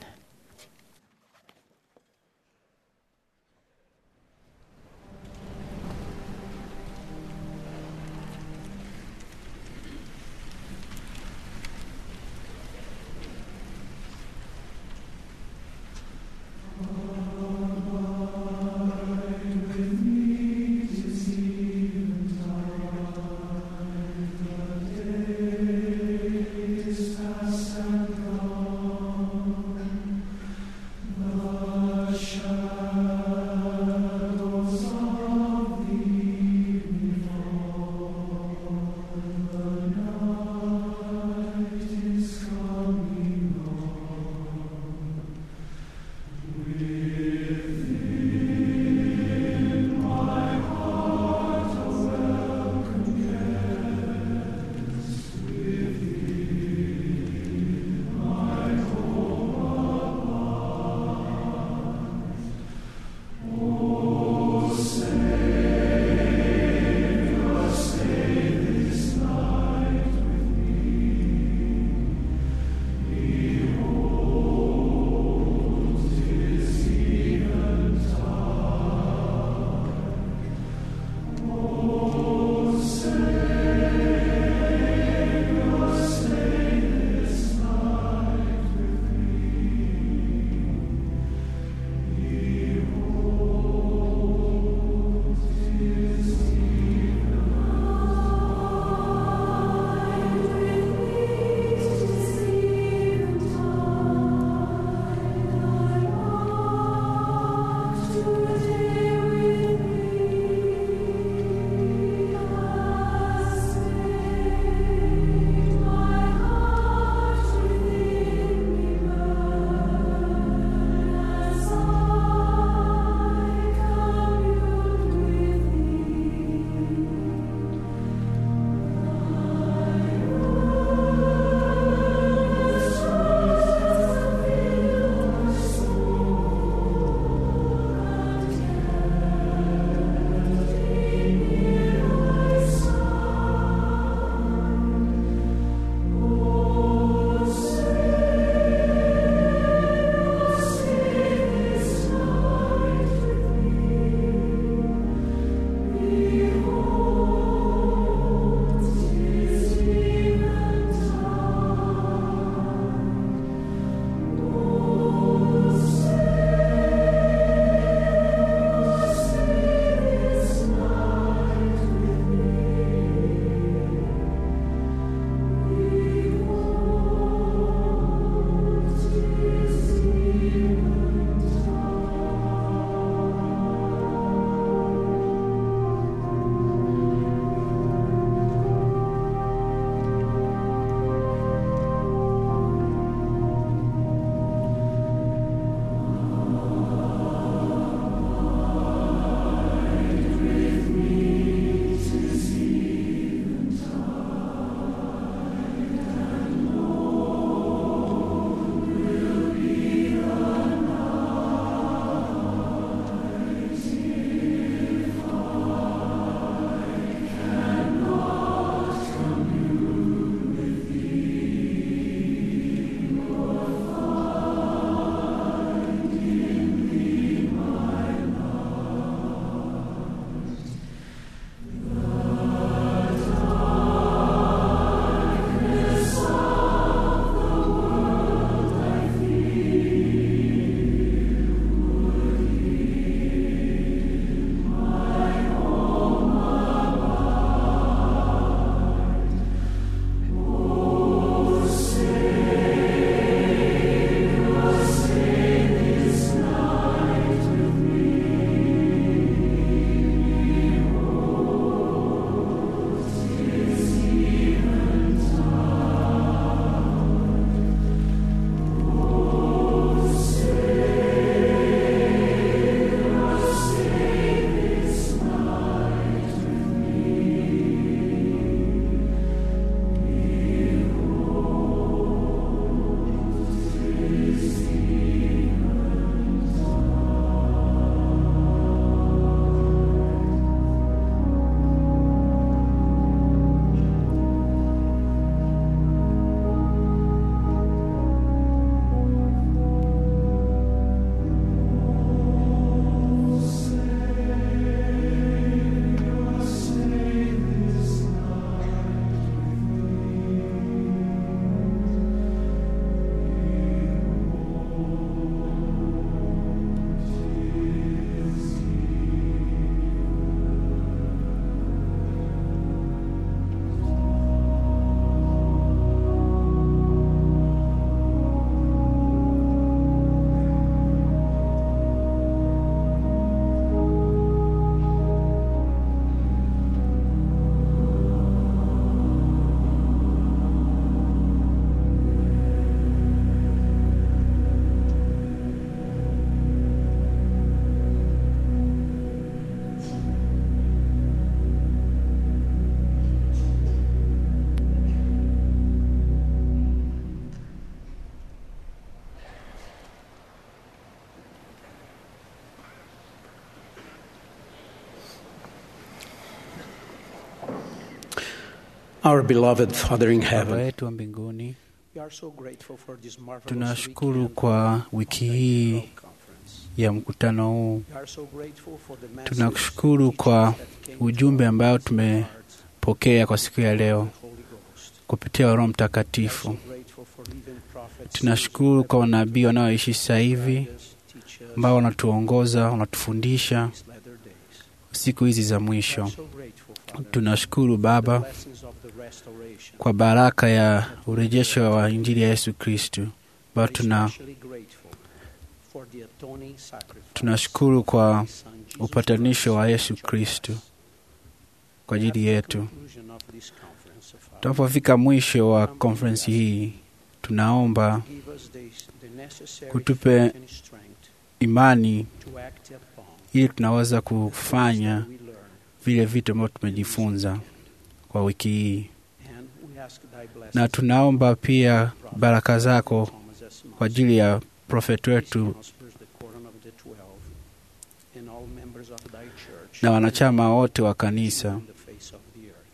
Our beloved Father in Baba heaven, yetu wa mbinguni, we are so grateful for this marvelous tunashukuru weekend kwa wiki hii ya mkutano huu. We are so grateful for the messages Tunakushukuru kwa ujumbe ambao tumepokea kwa siku ya leo kupitia Roho Mtakatifu. Tunashukuru kwa wanabii wanaoishi sasa hivi ambao wanatuongoza, wanatufundisha siku hizi za mwisho. Tunashukuru Baba blessings of the restoration. kwa baraka ya urejesho wa Injili ya Yesu Kristu. Baba, tuna Especially grateful for the atoning sacrifice tunashukuru kwa upatanisho wa Yesu Kristu kwa ajili yetu. conclusion of this conference of ours. Tunapofika mwisho wa konferensi hii, tunaomba Give us the, the necessary kutupe faith and strength imani to act upon ili tunaweza kufanya vile vitu ambavyo tumejifunza kwa wiki hii, and we ask thy blessings na tunaomba pia baraka zako kwa ajili ya profeti wetu prospers the quorum of the twelve and all members of thy church na wanachama wote wa kanisa. on the face of the earth.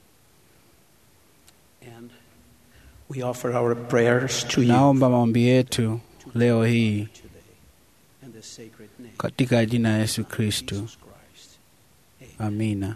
And we offer our prayers to you Naomba maombi yetu leo hii in the sacred name katika jina la Yesu of Kristo, Jesus Christ. amina.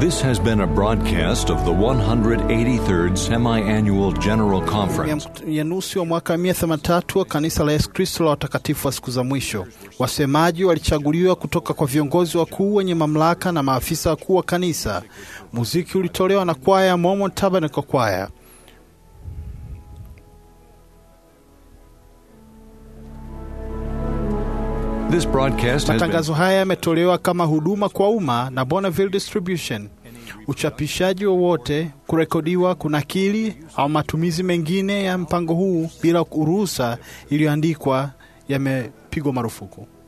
This has been a broadcast of the 183rd Semi Annual General Conference. ya nusu wa mwaka 183 wa kanisa la Yesu Kristo la watakatifu wa siku za mwisho. Wasemaji walichaguliwa kutoka kwa viongozi wakuu wenye mamlaka na maafisa wakuu wa kanisa. Muziki ulitolewa na kwaya ya Mormon Tabernacle Choir. This broadcast has been Matangazo haya yametolewa kama huduma kwa umma na Bonneville Distribution. Uchapishaji wowote, kurekodiwa, kunakili au matumizi mengine ya mpango huu bila ruhusa iliyoandikwa yamepigwa marufuku.